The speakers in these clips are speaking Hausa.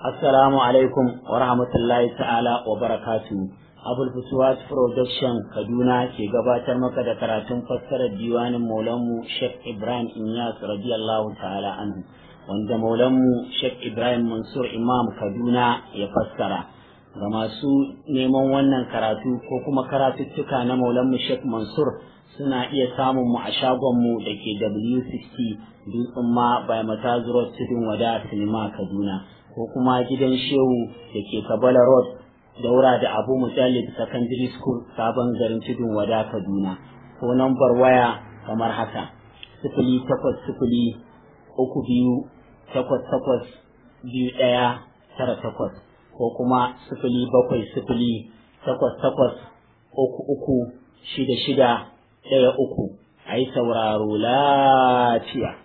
Assalamu alaikum wa rahmatullahi ta'ala wa barakatu. Abul Fusuwat Production Kaduna ke gabatar maka da karatun fassarar diwanin Maulanmu Sheikh Ibrahim Inyas radiyallahu ta'ala anhu wanda Maulanmu Sheikh Ibrahim Mansur Imam Kaduna ya fassara. Ga masu neman wannan karatu ko kuma karatuttuka na Maulanmu Sheikh Mansur suna iya samun mu a shagonmu da ke W60 Dutsen ma by Matazuro Tudun Wada Sinima Kaduna. ko kuma gidan shehu da ke kabala road daura da abu mujallid secondary school sabon garin tudun wada kaduna ko nambar waya kamar haka sifili takwas sifili uku biyu takwas takwas biyu ɗaya tara takwas ko kuma sifili bakwai sifili takwas takwas uku uku shida shida ɗaya uku a yi sauraro lafiya.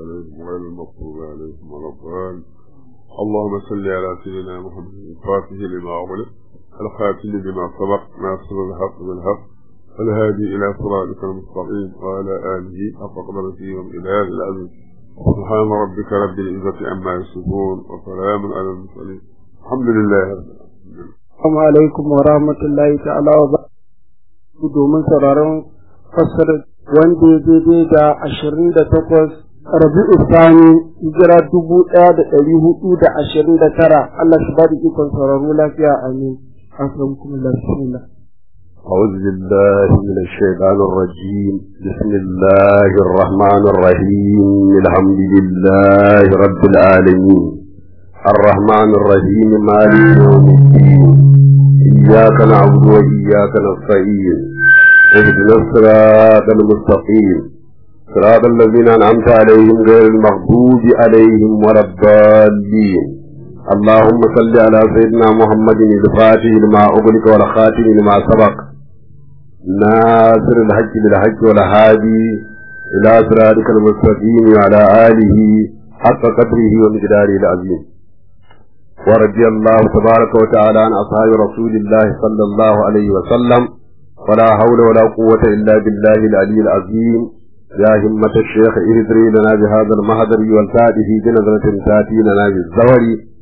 اللهم صل على سيدنا محمد الفاتح لما أغلق الخاتم لما سبق ناصر الحق بالحق الهادي إلى صراطك المستقيم وعلى آله حق قدرته وإله العزيز سبحان ربك رب العزة عما يصفون وسلام على المرسلين الحمد لله رب العالمين Assalamu alaikum wa rahmatullahi ta'ala wa barakatuhu domin sauraron fassarar wanda ya daidai da ashirin da takwas rabi'u sani hijira dubu ɗaya da ɗari hudu da ashirin da tara Allah shi ba da ikon sauraro lafiya amin asalamualaikum bismillah أعوذ بالله من الشيطان الرجيم بسم الله الرحمن الرحيم الحمد لله رب العالمين الرحمن الرحيم مالك يوم الدين إياك نعبد وإياك نستعين اهدنا الصراط المستقيم صراط الذين أنعمت عليهم غير المغضوب عليهم ولا الضالين اللهم صل على سيدنا محمد الفاتح لما أغلق والخاتم لما سبق ناصر الحج بالحج والهادي إلى صراطك المستقيم وعلى آله حق قدره ومقداره العظيم ورضي الله تبارك وتعالى عن أصحاب رسول الله صلى الله عليه وسلم ولا حول ولا قوة إلا بالله العلي العظيم يا همة الشيخ اهدري لنا بهذا المهدر والتاته بنظرة تاتي لنا بالزور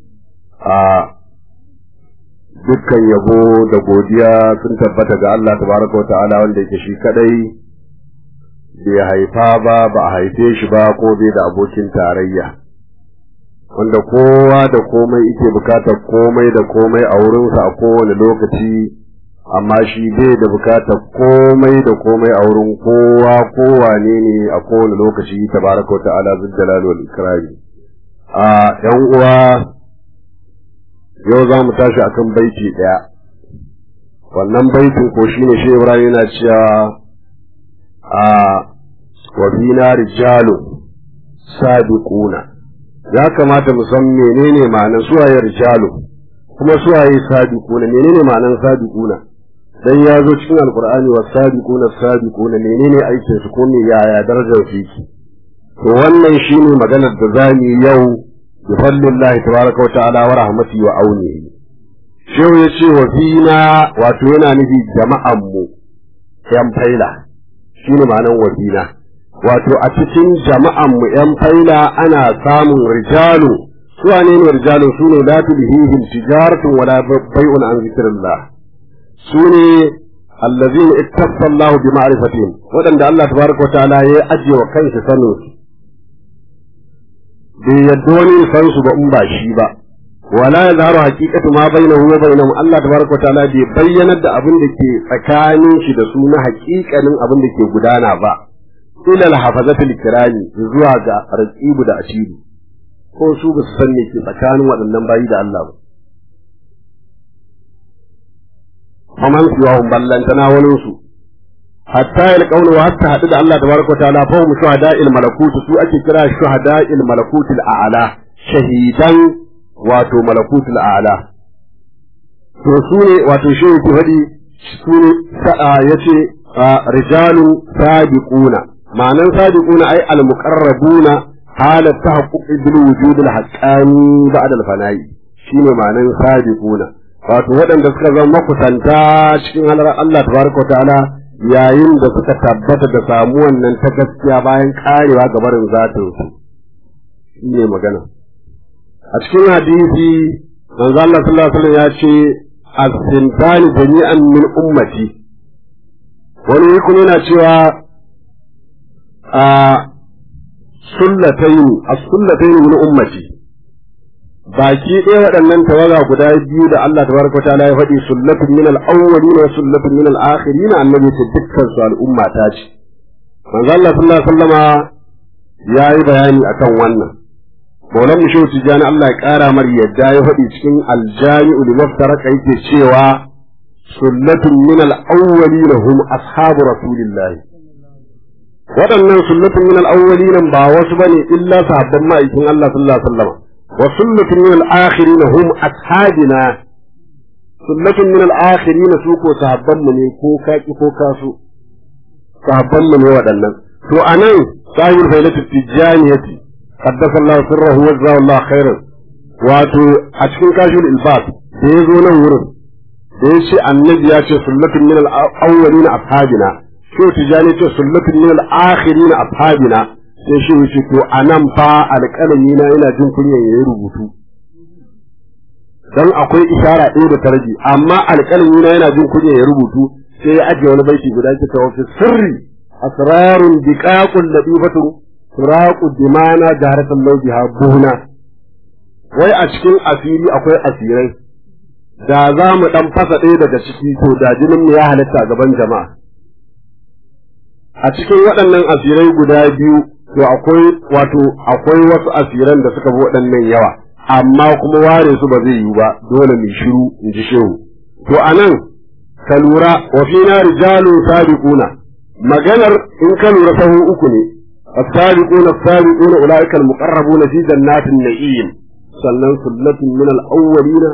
dukkan yabo da godiya sun tabbata ga Allah tabaraka wa ta'ala wanda yake shi kadai bai haifa ba ba a haife shi ba ko bai da abokin tarayya wanda kowa da komai yake bukatar komai da komai a wurinsa a kowane lokaci amma shi bai da bukatar komai da komai a wurin kowa kowane ne a kowane lokaci tabaraka ta'ala zul jalal wal ikrami a yan uwa yau za mu tashi akan baiti daya wannan baitin ko shine shi Ibrahim yana cewa a wa bina rijalu sabiquna ya kamata mu san menene ma'anar suwaye rijalu kuma suwaye sabiquna menene ma'anar sabiquna dan ya zo cikin alkur'ani wa sabiquna sabiquna menene aikin su ko me yaya darajar su yake to wannan shine maganar da zamu yau bi fadlillahi tabaraka wa ta'ala wa rahmati wa auni shehu yace wa fina wato yana nufi jama'an mu yan faila shine ma'anar wa fina wato a cikin jama'an mu yan faila ana samun rijalu su ne ne rijalu sune la tulhihim tijaratun wala bai'un an zikrillah su ne allazin ittaffa Allah bi ma'rifatihim waɗanda Allah tabaraka ta'ala ya ajiye wa kansa sanin su bai yadda wani san su ba in ba shi ba wala yazharu haqiqatu ma bainahu wa bainahum Allah tabaraka ta'ala bai bayyanar da abin da ke tsakanin shi da su na haƙiƙanin abin da ke gudana ba ila al-hafazatul kirami zuwa ga raqibu da asiri ko su ba su san me ke tsakanin waɗannan bayi da Allah ba faman siwahum ballantana wani su hatta ya kauna wa hatta hadu da Allah tabaraka ta'ala fa hum shuhada'il malakut su ake kira shuhada'il malakutil a'la shahidan wato malakutil a'la to su ne wato shi yake fadi su ne sa'a yace rijalu sabiquna ma'anan sabiquna ay al muqarrabuna halat tahaqquq bil wujud al haqqani ba'da al fana'i shine ma'anan sabiquna wato waɗanda suka zama makusanta cikin halar Allah tabaraka wa ta'ala yayin da suka tabbata da samuwan nan ta gaskiya bayan karewa ga barin zatin su ne magana a cikin hadisi manzo Allah sallallahu alaihi wasallam ya ce as-sintani jami'an min ummati wani kuma yana cewa a sullatayn as-sullatayn min ummati baki ɗaya waɗannan tawaga guda biyu da Allah tabaraka wa ta'ala ya faɗi sullatun min al-awwalin wa sullatun min al-akhirin annabi ce dukkan su al'umma ta ce manzo Allah sallallahu alaihi wasallama yayi bayani akan wannan Maulan mu shehu Tijjani Allah ya ƙara mar yadda ya faɗi cikin aljami'u li maftaraka yake cewa sullatun min al-awwalin hum ashabu rasulillahi waɗannan sullatun min al-awwalin ba wasu bane illa sahabban ma'aikin Allah sallallahu alaihi wasallam wa sullatun min al-akhirin hum ashabina sullatun min al-akhirin su ko sahabban mu ne ko kaki ko kasu sahabban mu ne waɗannan to anan sahibul failatu tijjaniyati قدس الله سره وجزاه الله خيرا wato a cikin kashul ilbas da ya zo nan wurin da ya ce annabi ya ce sunnatun min al-awwalin ashabina shi tijani ce sunnatun min al-akhirin ashabina sai shi ya ce to anan fa alƙalami na yana jin kunyan yayi rubutu dan akwai ishara ɗaya da tarji amma alƙalami na yana jin kunyan yayi rubutu sai ya ajiye wani baiti guda ke tawo fi sirri asrarun biqaqul latifatun turaku dimana jaharatan laujiha buhuna wai a cikin asiri akwai asirai da za mu dan fasa ɗaya daga ciki to da jinin mu ya halitta gaban jama'a a cikin waɗannan asirai guda biyu to akwai wato akwai wasu asiran da suka bi waɗannan yawa amma kuma ware su ba zai yiwu ba dole mu shiru in ji shehu to anan ka lura wa fina rijalun sabiquna maganar in ka lura sahu uku ne السابقون السابقون أولئك المقربون في جنات النعيم sannan sullatin min al-awwalina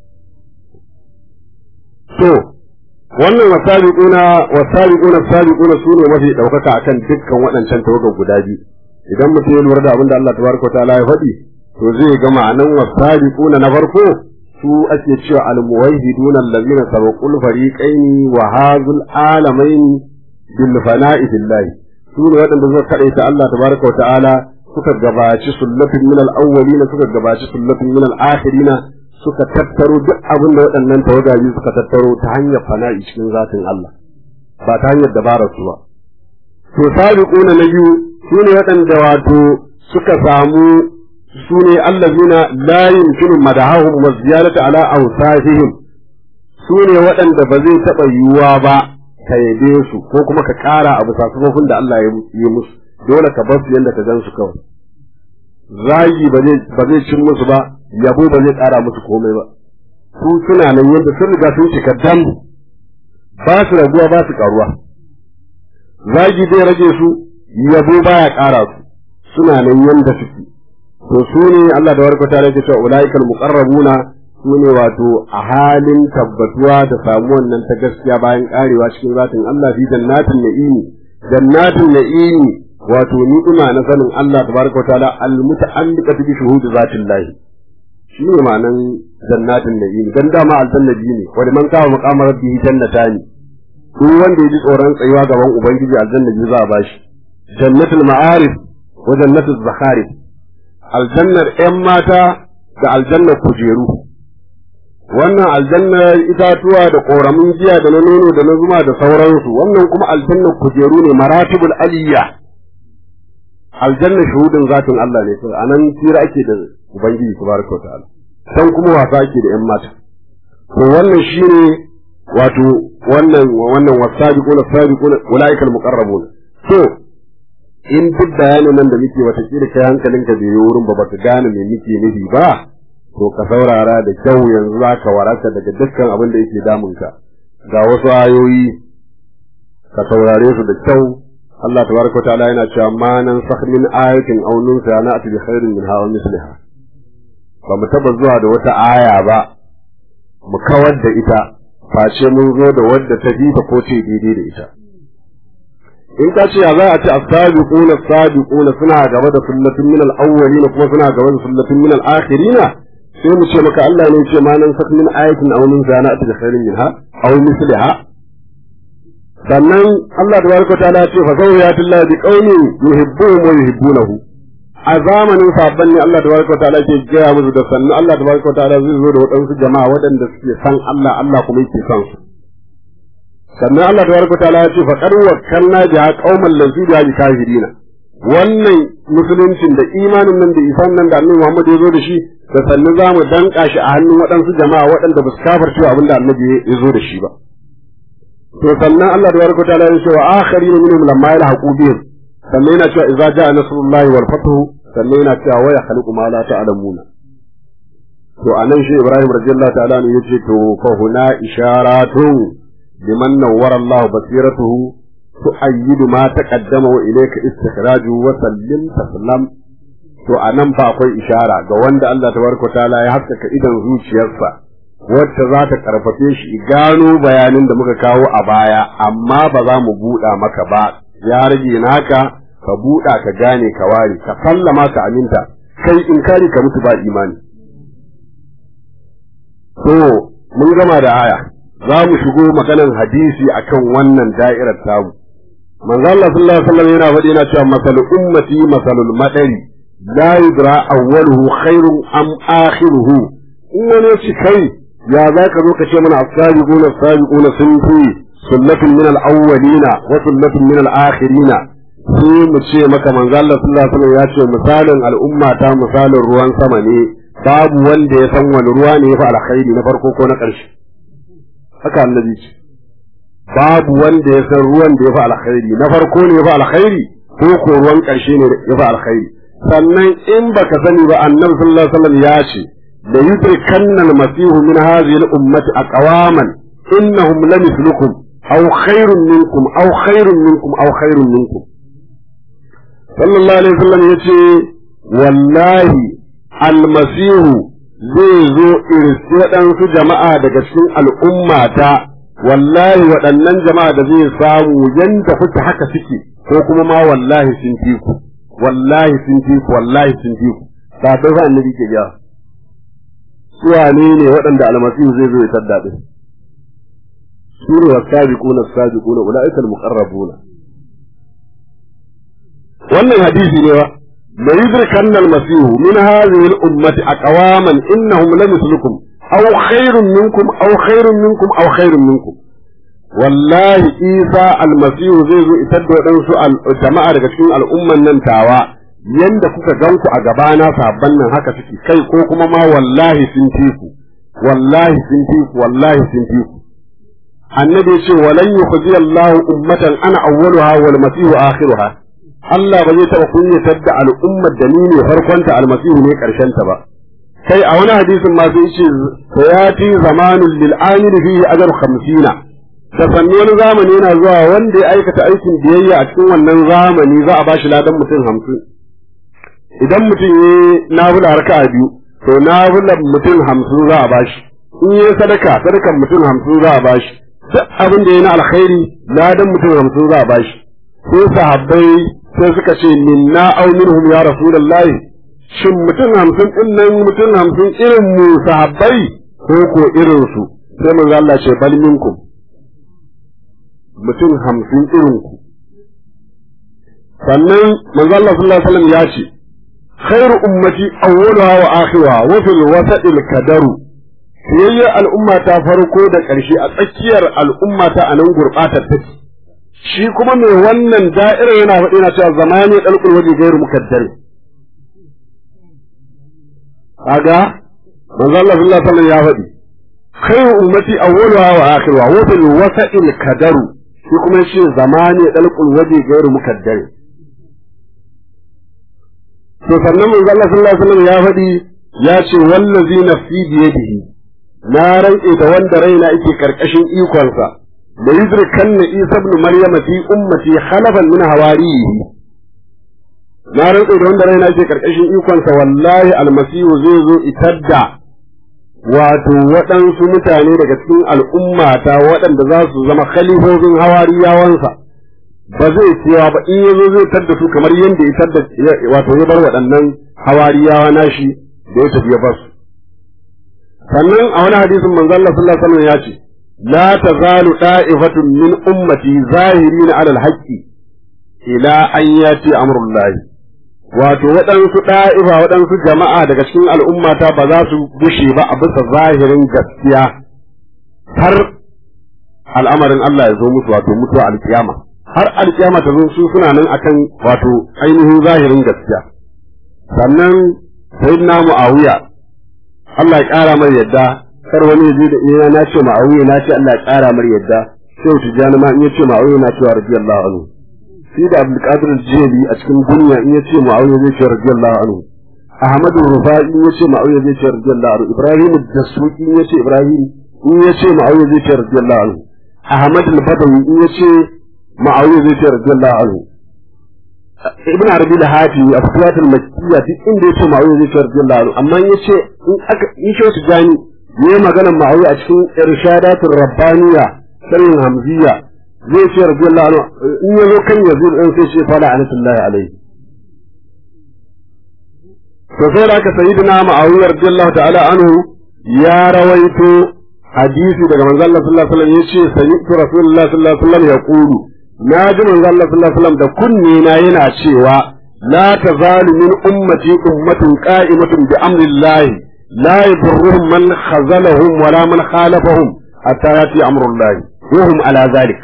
to wannan wasabiquna wasabiquna sabiquna sune mafi daukaka akan dukkan waɗancan tawagan guda biyu idan mutum ya lura da abin da Allah tabaraka ta'ala ya faɗi to zai ga ma'anan wasabiquna na farko su ake cewa al-muwahhiduna allazina sabaqul fariqaini wa hazul alamaini bil fana'i billahi su ne waɗanda suka kaɗaita Allah tabaraka wa ta'ala suka gabaci sullatin min al-awwalin suka gabaci sullatin min al-akhirin suka tattaro duk abin da waɗannan tawagaji suka tattaro ta hanyar fana'i cikin zatin Allah ba ta hanyar dabarar su ba to sabiquna na biyu su ne waɗanda wato suka samu su ne allazina la yumkinu madahahum wa ziyaratu ala awsafihim su ne waɗanda ba zai taɓa yiwuwa ba ka yabe su ko kuma ka ƙara abu sakamakon da Allah ya yi musu dole ka bar su yadda ka gan su kawai zagi ba zai cin musu ba yabo ba zai ƙara musu komai ba su suna nan yadda sun riga sun cika dam ba su raguwa ba su ƙaruwa zagi zai rage su yabo baya ƙara su suna nan yadda suke to su ne Allah da warkata da yake cewa ulaikal muqarrabuna su ne wato a halin tabbatuwa da samuwan nan ta gaskiya bayan karewa cikin zatin Allah fi jannatin na'imi jannatin na'imi wato ni'ima na sanin Allah tabaraka wa ta'ala al-muta'alliqatu bi shuhudi zatin lahi shi ne ma'anan jannatin na'imi dan dama aljanna biyu ne wa man kawo maqamar rabbihi jannatani duk wanda ya ji tsoron tsayuwa gaban ubangiji aljanna biyu za a bashi jannatul ma'arif wa jannatul zakharif aljannar 'yan mata da aljannar kujeru wannan aljannar itatuwa da ƙoramin giya da na nono da na zuma da sauransu wannan kuma aljannar kujeru ne maratibul aliyya aljannar shuhudin zatin Allah ne sai anan tira ake da ubangiji subhanahu wataala san kuma wasa ake da yan mata to wannan shine wato wannan wannan wasabiquna sabiquna ulaikal muqarrabun to in duk bayanin nan da muke wata kila kai hankalinka bai yi wurin ba baka gane me muke nufi ba to ka saurara da kyau yanzu za ka waraka daga dukkan abin da yake damunka ga wasu ayoyi ka saurare su da kyau Allah tabaraka wa ta'ala yana cewa ma nan sakh min ayatin aw nunsa na ati bi khairin min hawa misliha ba mu taba zuwa da wata aya ba mu kawar da ita face mun zo da wadda ta bi ta ko ce daidai da ita in ka ce za a ce as-sabiquna as-sabiquna suna gaba da sunnatin min al-awwalin kuma suna gaba da sunnatin min al-akhirin sai mu ce maka Allah ne ce ma nan sak min ayatin aw min zana ati bi khairin minha aw misliha sannan Allah tabaraka ta'ala ya ce fa zawiyatullahi bi qaumin yuhibbuhum wa yuhibbunahu a zamanin sabon ne Allah tabaraka ta'ala ke gaya musu da sannu Allah tabaraka ta'ala zai zo da waɗansu jama'a waɗanda suke san Allah Allah kuma yake san su sannan Allah tabaraka ta'ala ya ce fa qad wakkalna biha qauman lazu biha kafirina wannan musuluncin da imanin nan da isan nan da Annabi Muhammad ya zo da shi da sannu za mu danka shi a hannun waɗansu jama'a waɗanda ba su kafarce abin da Annabi ya zo da shi ba to sannan Allah tabaraka ta'ala ya ce wa akharina minhum lamma yalhaqu bihim sannan yana cewa idza ja'a nasrullahi wal fathu sannan yana cewa waya khaliqu ma la ta'lamuna to anan shi Ibrahim radiyallahu ta'ala ne yace to fa huna isharatun liman nawwara Allah basiratuhu tu'ayyidu ma taqaddama wa ilayka istikhraju wa sallim taslam to anan fa akwai ishara ga wanda Allah tabaraka ta'ala ya haskaka idan zuciyarsa wacce za ta karfafe shi gano bayanin da muka kawo a baya amma ba za mu buɗa maka ba ya rage naka ka buɗa ka gane ka ware ka sallama ka aminta kai in kari ka mutu ba imani to mun gama da aya za mu shigo maganan hadisi akan wannan da'irar tamu manzo Allah sallallahu alaihi wasallam yana faɗi yana cewa masal ummati masalul madari la yudra awwaluhu khairun am akhiruhu in wani ci kai ya za ka zo ka ce mana as-sabiquna as-sabiquna sun fi sunnatun min al-awwalina wa sunnatun min al-akhirina sai mu ce maka manzo Allah sallallahu alaihi wasallam ya ce misalin al'umma ta misalin ruwan sama ne babu wanda ya san wani ruwa ne ya fi alkhairi na farko ko na ƙarshe haka annabi ce babu wanda ya san ruwan da ya fi alkhairi na farko ne ya fi alkhairi ko ko ruwan ƙarshe ne ya fi alkhairi sannan in baka sani ba annabi sallallahu alaihi wasallam ya ce la yudrikanna al-masihu min hadhihi al-ummati aqwaman innahum lamithlukum aw khairun minkum aw khairun minkum aw khairun minkum sallallahu alaihi wasallam yace wallahi almasihu zai zo irsi waɗansu jama'a daga cikin al'ummata wallahi waɗannan jama'a da zai samu yanda kuke haka suke ko kuma ma wallahi sun fi ku wallahi sun fi ku wallahi sun fi ku ba ta fa annabi ke ja su wane ne waɗanda almasihu zai zo ya tadda din su ne wasabiquna as-sabiquna ulaika al-muqarrabuna wannan hadisi ne ba la yudrikanna al-masih min hadhihi al-ummati aqwaman innahum lamithlukum aw khairun minkum aw khairun minkum aw khairun minkum wallahi isa al-masih zai zo itar da wadansu jama'a daga cikin al'umman nan tawa yanda kuka ganku a gabana sabban nan haka suke kai ko kuma ma wallahi sun fi ku wallahi sun fi ku wallahi sun fi ku annabi ce walan yukhzi Allahu ummatan ana awwaluha wal masih akhiruha Allah ba zai taɓa kunyatar da al'ummar da ni ne farkonta almasihu ne ta ba. Kai a wani hadisin ma sai ce, Sayati zamanun lil amiri fihi ajar hamsina. Da sannu wani zamani yana zuwa wanda ya aikata aikin biyayya a cikin wannan zamani za a bashi ladan mutum hamsin. Idan mutum ya nafila raka'a biyu, to nafilan mutum hamsin za a bashi. In yi sadaka, sadakan mutum hamsin za a bashi. Duk abin da ya na alkhairi, ladan mutum hamsin za a bashi. Sai sahabbai sai suka ce minna aw minhum ya rasulullahi shin mutum hamsin din nan mutum hamsin irin mu sahabbai ko ko irin su sai manzo Allah ce bal minkum mutum hamsin irin ku sannan manzo Allah sallallahu alaihi wasallam ya ce khairu ummati awwaluha wa akhiruha wa fil wasatil kadaru siyayya al'umma ta farko da ƙarshe a tsakiyar al'umma ta anan gurbatar take shi kuma mai wannan da'irar yana faɗi na cewa zamani ɗalƙul waje gairu mukaddari kaga manzo Allah sallallahu alaihi wasallam ya faɗi khairu ummati awwaluha wa akhiruha wa fil wasa'il kadaru shi kuma shi zamani ɗalƙul waje gairu mukaddari to sannan manzo Allah sallallahu alaihi wasallam ya faɗi ya ce wallazi nafsi biyadihi na rantse da wanda raina yake karkashin ikonsa da yudrikanna Isa ibn Maryam fi ummati khalafan min hawarihi na rantsa da wanda raina ke karkashin ikonsa wallahi almasihu zai zo itadda wato waɗansu mutane daga cikin al'ummata waɗanda za su zama khalifofin hawariyawansa ba zai cewa ba in yazo zai tadda su kamar yadda ya tadda wato ya bar waɗannan hawariyawa nashi da ya tafi ya bar su sannan a wani hadisin manzo Allah sallallahu alaihi wasallam ya ce لا تزال طائفة من أمتي ظاهرين على الحق إلى أن يأتي أمر الله wato waɗansu ɗa'ifa waɗansu jama'a daga cikin al'ummata ba za su gushe ba a bisa zahirin gaskiya har al'amarin Allah ya zo musu wato mutuwa alkiyama har alkiyama ta zo su suna nan akan wato ainihin zahirin gaskiya sannan sayyidina muawiya Allah ya ƙara mai yadda kar wani ya je da ina na ce muawiya na ce Allah ya ƙara mai yadda sai tijani ma in ya ce muawiya na ce radiyallahu anhu shi da Abdul Qadir Jili a cikin dunya in ya ce muawiya zai ce radiyallahu anhu Ahmadu Rufai in ya ce muawiya zai ce radiyallahu anhu Ibrahim Dasuki in ya ce Ibrahim in ya ce muawiya zai ce radiyallahu anhu Ahmad al-Badawi in ya ce ma'awiya zai ce radiyallahu anhu ibn arabi da hafi a fitiyat al-makkiyya duk inda yace ma'awiya zai ce radiyallahu anhu amma in yace in aka in shi wasu jani yayi magana ma'awiya a cikin irshadatul rabbaniya sharhin hamziya zai ce radiyallahu anhu in yazo kan yazid dan sai ce fala anatullahi alaihi to sai da aka sayyidina ma'awiya radiyallahu ta'ala anhu ya rawaito hadisi daga manzo Allah sallallahu alaihi wasallam yace sami'tu rasulullahi sallallahu alaihi wasallam yaqulu na ji manzo Allah sallallahu alaihi wasallam da kunne na yana cewa la tazalu min ummati ummatun qa'imatun bi amri Allah la yadurruhum man khazalahum wala man khalafahum hatta yati amru Allah wa hum ala zalik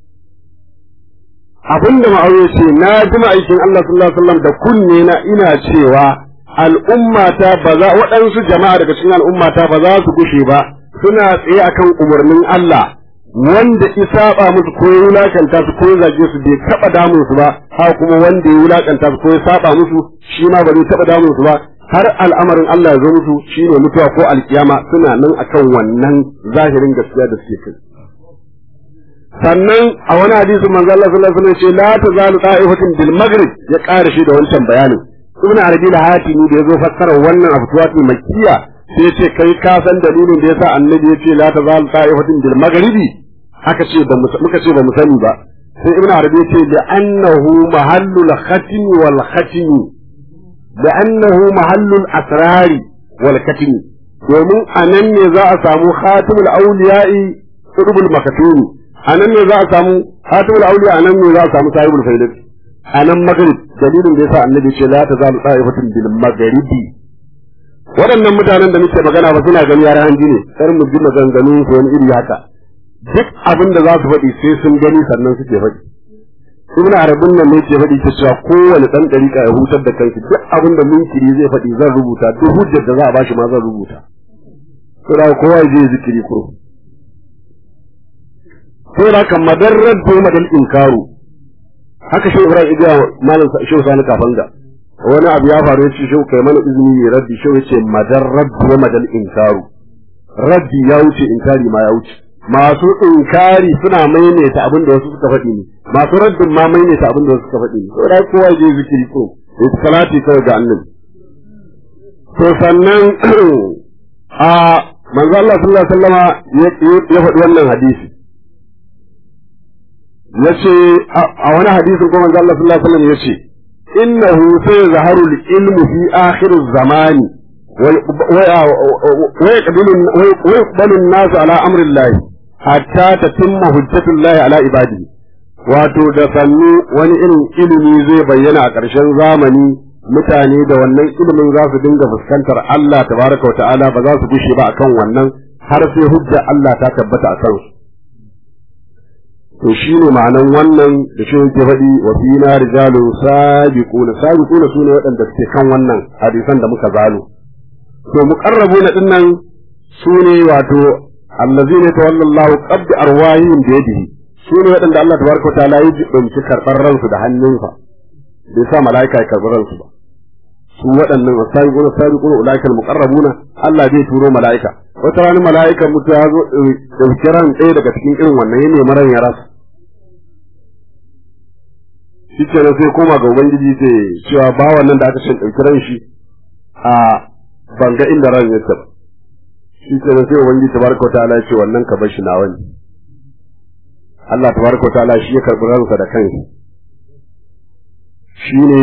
abinda ma'auye ce na ji ma'aikin Allah sallallahu alaihi wasallam da kunne na ina cewa al'ummata ba za waɗansu jama'a daga cikin al'ummata ba za su gushe ba suna tsaye akan umarnin Allah wanda ya saba musu ko ya wulakanta su ko ya zage su bai taba damun su ba ha kuma wanda ya wulakanta su ko ya saba musu shi ma ba zai taba damun su ba har al'amarin Allah ya zo musu shine mutuwa ko alkiyama suna nan akan wannan zahirin gaskiya da suke kai sannan a wani hadisin manzo Allah sallallahu alaihi wasallam ya ce la tazalu ta'ifatin bil maghrib ya ƙara shi da wancan bayanin ibn arabi da hatimi da yazo fassara wannan abutuwatul makkiya sai ya ce kai ka san dalilin da yasa annabi ya ce la tazal ta'ifatin bil maghribi haka ce ba muka ce ba mu sani ba sai ibn arabi ya ce da annahu mahallul khatim wal khatim da annahu mahallul asrari wal khatim domin anan ne za a samu khatimul awliya'i qutbul makatumi anan ne za a samu khatimul awliya anan ne za a samu sahibul faidati anan maghrib dalilin da yasa annabi ce la tazalu ta'ifatin bil maghribi waɗannan mutanen da muke magana ba suna gani yaran hanji ne kar mu ji maganganun su wani iri haka duk abin da za su faɗi sai sun gani sannan suke faɗi ibn arabin nan ne ke faɗi ta cewa kowane ɗan ɗariƙa ya hutar da kanki duk abin da munkiri zai faɗi zan rubuta duk hujjar da za a bashi ma zan rubuta saboda kowa ya je zikiri kuro saboda kan madarrar ko madal inkaru haka shi Ibrahim Idiya malam Shehu Sani Kafanga wani abu ya faru ya ce Shehu kai mana izini ya raddi Shehu ya ce madar raddi wa madal inkaru raddi ya wuce inkari ma ya wuce masu inkari suna maimaita abin da wasu suka faɗi ne masu raddin ma maimaita abin da wasu suka faɗi ne saboda kowa je zikiri ko ya salati kawai ga annabi to sannan a manzo Allah sallallahu alaihi wasallama ya faɗi wannan hadisi yace a wani hadisin kuma manzo Allah sallallahu alaihi wasallam yace innahu sayazharu al-ilmu fi akhir az-zamani wa yaqbalu an-nas ala amri Allah hatta tatimma hujjatu Allah ala ibadihi wato da sannu wani irin ilimi zai bayyana a ƙarshen zamani mutane da wannan ilimin za su dinga fuskantar Allah tabaraka wa ta'ala ba za su gushe ba akan wannan har sai hujja Allah ta tabbata a kansu to shi ne ma'anan wannan da shi yake faɗi wa fi na rijalun sabiquna sabiquna sune waɗanda suke kan wannan hadisan da muka zalo to muqarrabuna dinnan sune wato allazina tawalla Allahu qabd arwahihim bi yadihi sune waɗanda Allah tabaraka ta'ala ya jibinci karɓar ransu da hannunsa bai sa mala'ika ya karɓi ransu ba su waɗannan sabiquna sabiquna ulaikal muqarrabuna Allah zai turo mala'ika wata rana mala'ika mutu ya zo ɗauki ran ɗaya daga cikin irin wannan ya nemi ran ya rasa shi kenan sai koma ga ubangiji sai cewa bawan nan da aka ce ɗauki ran shi a banga inda ran ya taɓa shi kenan sai ubangiji tabaraka wa ta'ala ya ce wannan ka bar shi na wani Allah tabaraka wa ta'ala shi ya karɓi ransa da kansa shi ne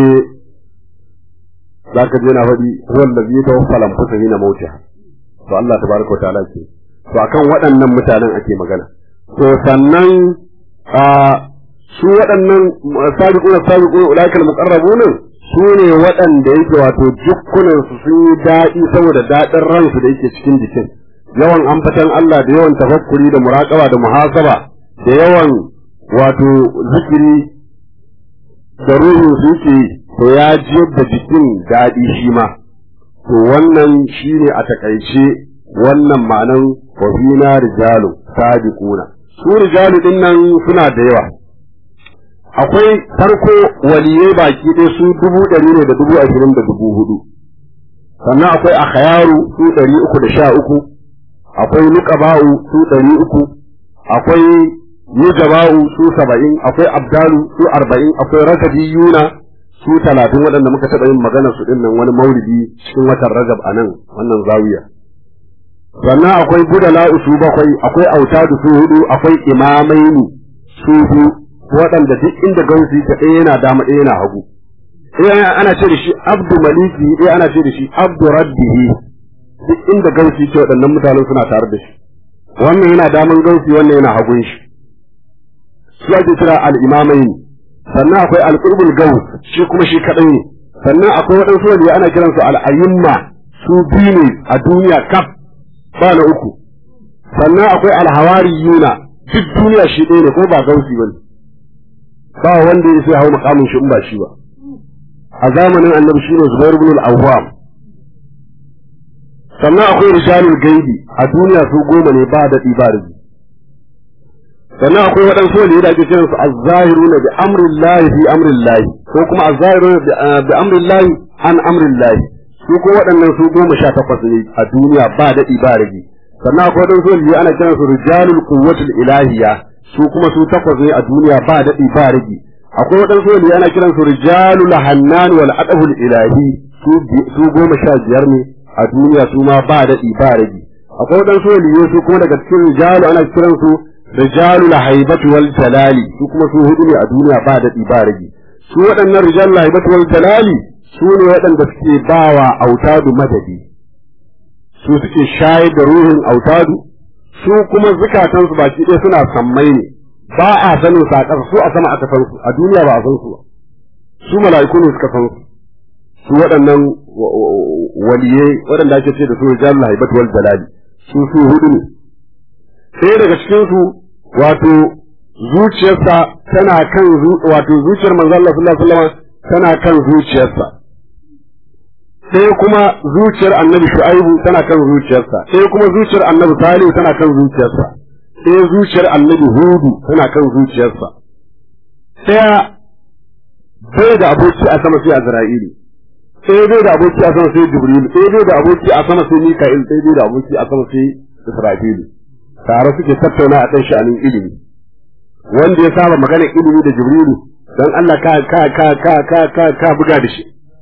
za ka je na faɗi wanda zai ta wasu falamfusa hina mautiha to Allah tabaraka wa ta'ala ce to akan waɗannan mutanen ake magana to sannan a su waɗannan sabiquna sabiquna ulaikal muqarrabun su ne waɗanda yake wato jukkunansu sun yi daɗi saboda daɗin ransu da yake cikin jikin yawan ambatan Allah da yawan tafakkuri da muraƙaba da muhasaba da yawan wato zikiri da ruhin su yake to ya jiyar da jikin daɗi shi ma to wannan shi ne a takaice wannan ma'anan wafina rijalu sadiquna su rijalu din nan suna da yawa akwai farko waliyai baki ɗaya su dubu ɗari ne da dubu ashirin da dubu hudu sannan akwai akhayaru su ɗari uku da sha uku akwai nuqaba'u su ɗari uku akwai nujaba'u su saba'in akwai abdalu su arba'in akwai rajabiyuna su talatin waɗanda muka taɓa yin magana su ɗin nan wani maulidi cikin watan rajab a nan wannan zawiya sannan akwai budala'u su bakwai akwai autadu su hudu akwai imamaini su biyu waɗanda duk inda gausi ta ɗaya yana dama ɗaya yana hagu ɗaya ana ce da shi abdu maliki ɗaya ana ce da shi abdu rabbihi duk inda gausi ce waɗannan mutanen suna tare da shi wannan yana daman gausi wannan yana hagun shi su ake kira al-imamaini sannan akwai al-qurbul gaus shi kuma shi kaɗai ne sannan akwai waɗansu wanda ana kiransu al-ayyimma su biyu ne a duniya kaf ba na uku sannan akwai al-hawariyuna duk duniya shi ɗaya ne ko ba gausi bane ba wanda ya sai hau makamin shi in ba shi ba a zamanin annabi shine Zubair ibn al-Awwam sannan akwai rijalul gaibi a duniya su goma ne ba daɗi ba rubi sannan akwai waɗansu wanda da ake kiran su az-zahiruna bi amrillahi fi amrillahi ko kuma az-zahiruna bi amrillahi an amrillahi su ko waɗannan su goma sha takwas ne a duniya ba daɗi ba rubi sannan akwai waɗansu wanda ana kiran su rijalul quwwatul ilahiyya su kuma su takwas ne a duniya ba daɗi ba rigi akwai waɗansu wanda ana kiran su rijalul hannan wal adabul ilahi su goma sha biyar ne a duniya su ma ba daɗi ba rigi akwai waɗansu wanda su kuma daga cikin rijalu ana kiran su rijalul haibatu wal jalali su kuma su hudu ne a duniya ba daɗi ba rigi su waɗannan rijalul haibatu wal jalali su ne waɗanda suke bawa autadu madadi su suke shayar da ruhin autadu su kuma zukatansu baki ɗaya suna sammai ne ba a sanin su a ƙasa su a sama aka san su a duniya ba a san su ba su mala'iku ne suka san su su waɗannan waliye waɗanda ake ce da su rijalul haibat wal jalali su su hudu ne sai daga cikin su wato zuciyarsa tana kan wato zuciyar manzo Allah sallallahu alaihi wasallam tana kan zuciyarsa sai kuma zuciyar annabi shu'aibu tana kan zuciyarsa sai kuma zuciyar annabi salihu tana kan zuciyarsa sai zuciyar annabi hudu tana kan zuciyarsa sai bai da aboki a sama sai azra'ili sai bai da aboki a sama sai jibril sai bai da aboki a sama sai mika'il sai bai da aboki a sama sai israfil tare suke tattauna a kan sha'anin ilimi wanda ya saba magana ilimi da jibrilu dan Allah ka ka ka ka ka ka ka buga da shi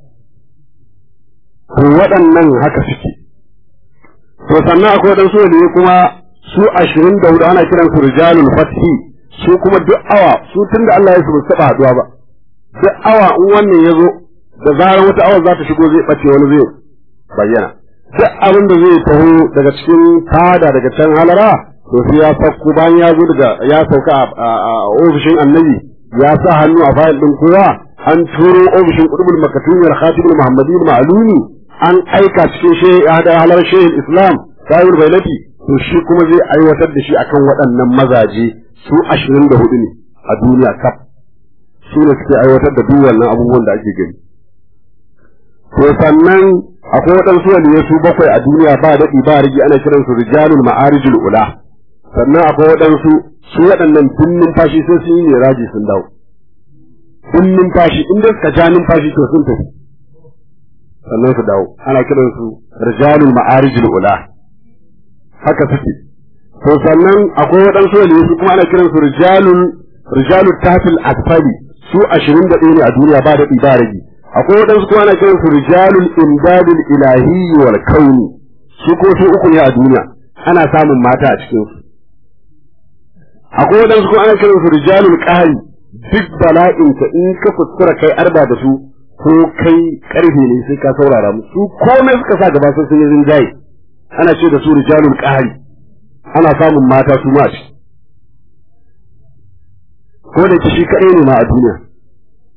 to waɗannan haka suke to sannan akwai waɗansu waliyu kuma su ashirin da hudu ana kiran su rijalul fathi su kuma duk awa su tunda Allah ya su ba taɓa haɗuwa ba duk awa in wannan ya zo da zarar wata awa za ta shigo zai ɓace wani zai bayyana duk abin da zai taho daga cikin fada daga can halara to sai ya sauko bayan ya zo daga ya sauka a ofishin annabi ya sa hannu a fayil ɗin kowa an turo ofishin kudubul makatumiyar khatibul muhammadin ma'aluni an aika cikin shi hada halar shehin islam sahibul bailati to shi kuma zai aiwatar da shi akan waɗannan mazaje su ashirin da hudu ne a duniya kaf su ne suke aiwatar da duk wannan abubuwan da ake gani to sannan akwai waɗansu waliyai su bakwai a duniya ba daɗi ba rigi ana kiransu rijalul ma'arijul ula sannan akwai waɗansu su waɗannan tun numfashi sai sun yi raji sun dawo tun numfashi in da suka ja numfashi to sun tafi sannan su dawo ana kiransu rijalul ma'arijul ula haka suke to sannan akwai waɗansu waliyu su kuma ana kiransu rijalul rijalul tahtil asfali su ashirin da ɗaya ne a duniya ba da ba rage akwai waɗansu kuma ana kiransu rijalul imdadul ilahi wal kauni su ko su uku ne a duniya ana samun mata a cikin su akwai waɗansu kuma ana kiransu rijalul qahri duk bala'in ka in ka fuskura kai arba da su ko kai karfe ne sai ka saurara mu su komai suka sa gaba sun yi rinjaye ana ce da su rijalul qahri ana samun mata su ma ci ko da shi kadai ne ma a duniya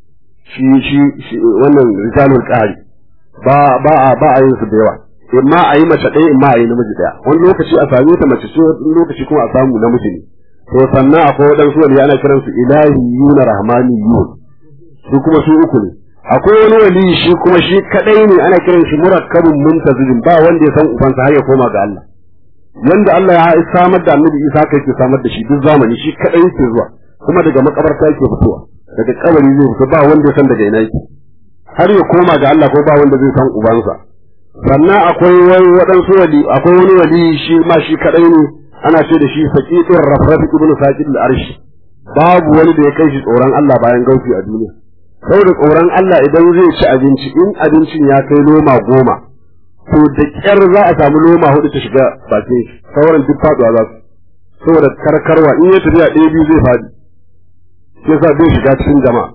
shi shi wannan rijalul qahari ba ba a ba a yin su da yawa imma a yi mace ɗaya imma a yi namiji ɗaya wani lokaci a same ta mace ce wani lokaci kuma a samu namiji ne to sannan akwai waɗansu wani ana kiran su ilahiyuna rahmaniyun su kuma su uku ne akwai wani wali shi kuma shi kadai ne ana kiran shi murakkabun muntazilin ba wanda ya san ubansa har ya koma ga Allah yanda Allah ya samar da Annabi Isa kai ke samar da shi duk zamani shi kadai yake zuwa kuma daga makabarta yake fitowa daga kabari zai fito ba wanda ya san daga ina yake har ya koma ga Allah ko ba wanda zai san ubansa sannan akwai wani waɗansu wali akwai wani wali shi ma shi kadai ne ana ce da shi saqiqur rafraf ibn saqil al-arsh babu wani da ya kai shi tsoron Allah bayan gauki a duniya saboda tsoron Allah idan zai ci abinci in abincin ya kai loma goma to da kyar za a samu loma hudu ta shiga bakin shi sauran duk faduwa za su saboda karkarwa in ya tafiya ɗaya biyu zai faɗi shi yasa zai shiga cikin jama'a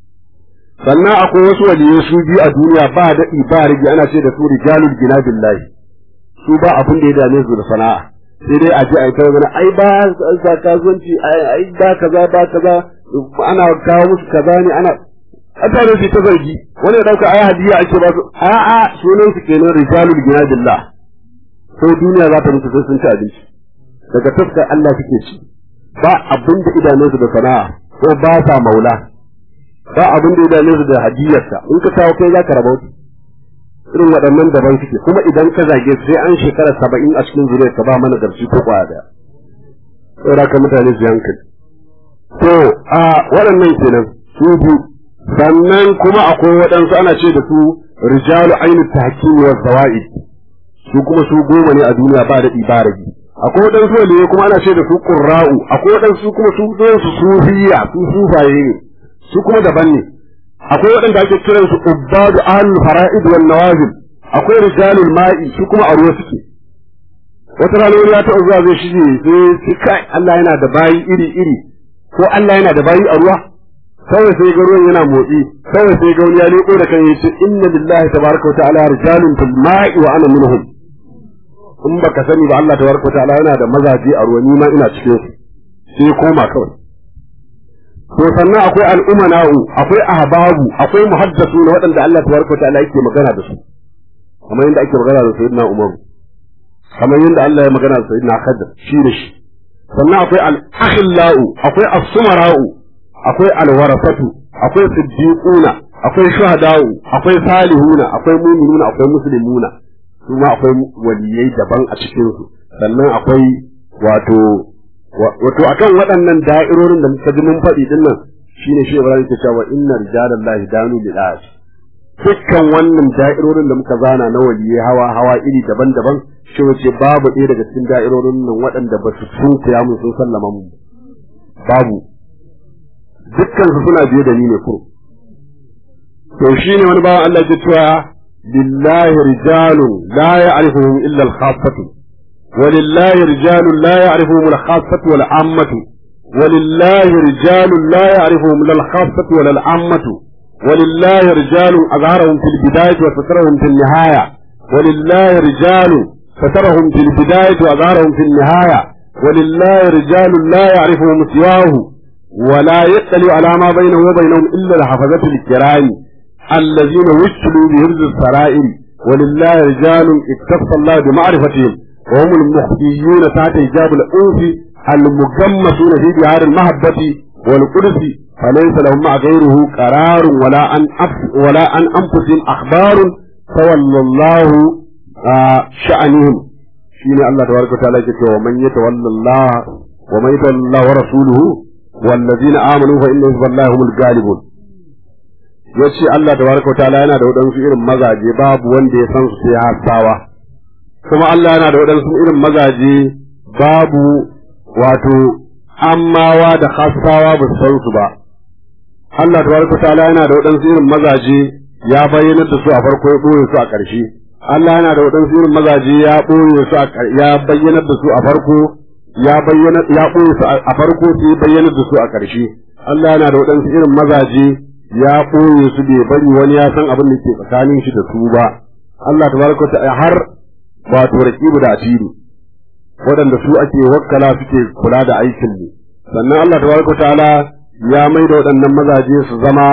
sannan akwai wasu waliyai su biyu a duniya ba daɗi ba rigi ana ce da su rijalul gina billahi su ba abin da ya dame su da sana'a sai dai a je a yi ta mana ai ba sa kasuwanci ai ba kaza ba kaza ana kawo musu kaza ne ana mutane su ta zargi wani ya dauka ai hadiya ake ba su a'a sunan su kenan rijalul gina billah ko duniya za ta mutu sai sun ci abinci daga taskar Allah suke ci ba abin da idanunsu da sana'a ko ba sa maula ba abin da idanunsu da hadiyarsa in ka kawo kai za ka rabauta irin waɗannan daban suke kuma idan ka zage sai an shekara saba'in a cikin zuriyar ka ba mana garci ko kwaya daya saboda ka mutane su yankali to a waɗannan kenan su biyu sannan kuma akwai waɗansu ana ce da su rijalu ainu tahkim wa zawaid su kuma su goma ne a duniya ba daɗi ba ragi akwai waɗansu waliye kuma ana ce da su qurra'u akwai waɗansu kuma su su sufiya su sufaye ne su kuma daban ne akwai waɗanda ake kiran su ubbadu ahlul fara'id wal nawazil akwai rijalul ma'i su kuma a ruwa suke wata rana wani ya taɓa zuwa zai shige sai kai Allah yana da bayi iri iri ko Allah yana da bayi a ruwa kawai sai ga ruwan yana motsi kawai sai ga wani ya leko da kan yace inna lillahi tabaraka wa ta'ala rijalun fil ma'i wa ana minhum in baka sani ba Allah tabaraka wa ta'ala yana da mazaje a ruwa ni ma ina cikin su sai koma kawai to sannan akwai al'umana'u akwai ahbabu akwai muhaddasu na waɗanda Allah tabaraka ta'ala yake magana da su kamar yadda ake magana da sayyidina Umar kamar yadda Allah ya magana da sayyidina Khadir shi da shi sannan akwai al-akhillau akwai as-sumara'u akwai al-warasatu akwai siddiquna akwai shuhada'u akwai salihuna akwai mu'minuna akwai muslimuna su ma akwai waliyai daban a cikin su sannan akwai wato wato akan waɗannan da'irorin da muka ji mun faɗi din nan shine shi Ibrahim ke cewa inna rijalallahi danu lil as dukkan wannan da'irorin da muka zana na waliyai hawa hawa iri daban-daban shi wace babu ɗaya daga cikin da'irorin nan waɗanda ba su sunkuya mun sun sallama mu babu dukkan su suna biye da ni ne kuro to shine wani bawan Allah ke cewa lillahi rijalun la ya'rifuhum illa al-khassatu ولله رجال لا يعرفهم الخاصة ولا العامة ولله رجال لا يعرفهم لا الخاصة ولا العامة ولله رجال أظهرهم في البداية وسترهم في النهاية ولله رجال سترهم في البداية وأظهرهم في النهاية ولله رجال لا يعرفهم سواه ولا يطلع على ما بينه وبينهم إلا الحفظة الكرام الذين وكلوا بهرز السرائر ولله رجال اكتف الله بمعرفتهم وهم المخفيون تحت حجاب الأنف المجمسون في بحار المحبة والقدس فليس لهم مع غيره قرار ولا عن ولا عن أنفسهم أخبار تولى الله آه شأنهم شين الله تبارك وتعالى يقول ومن يتولى الله ومن يتولى الله ورسوله والذين آمنوا فإن حزب الله هم الغالبون yace Allah tabaraka wa ta'ala yana da wadansu irin mazaje babu wanda ya san su sai hasawa kuma Allah yana da waɗansu irin mazaje babu wato ammawa da hasawa ba su san su ba Allah tabaraka ta'ala yana da waɗansu irin mazaje ya bayyana da su a farko ya ɓoye su a ƙarshe Allah yana da waɗansu irin mazaje ya ɓoye su ya bayyana da su a farko ya bayyana ya ɓoye su a farko sai bayyana da su a ƙarshe Allah yana da waɗansu irin mazaje ya ɓoye su bai bari wani ya san abin da ke tsakanin shi da su ba Allah tabaraka ta'ala har wato raqibu da atidu waɗanda su ake wakkala suke kula da aikin ne sannan Allah tabaraka ta'ala ya mai da waɗannan mazaje su zama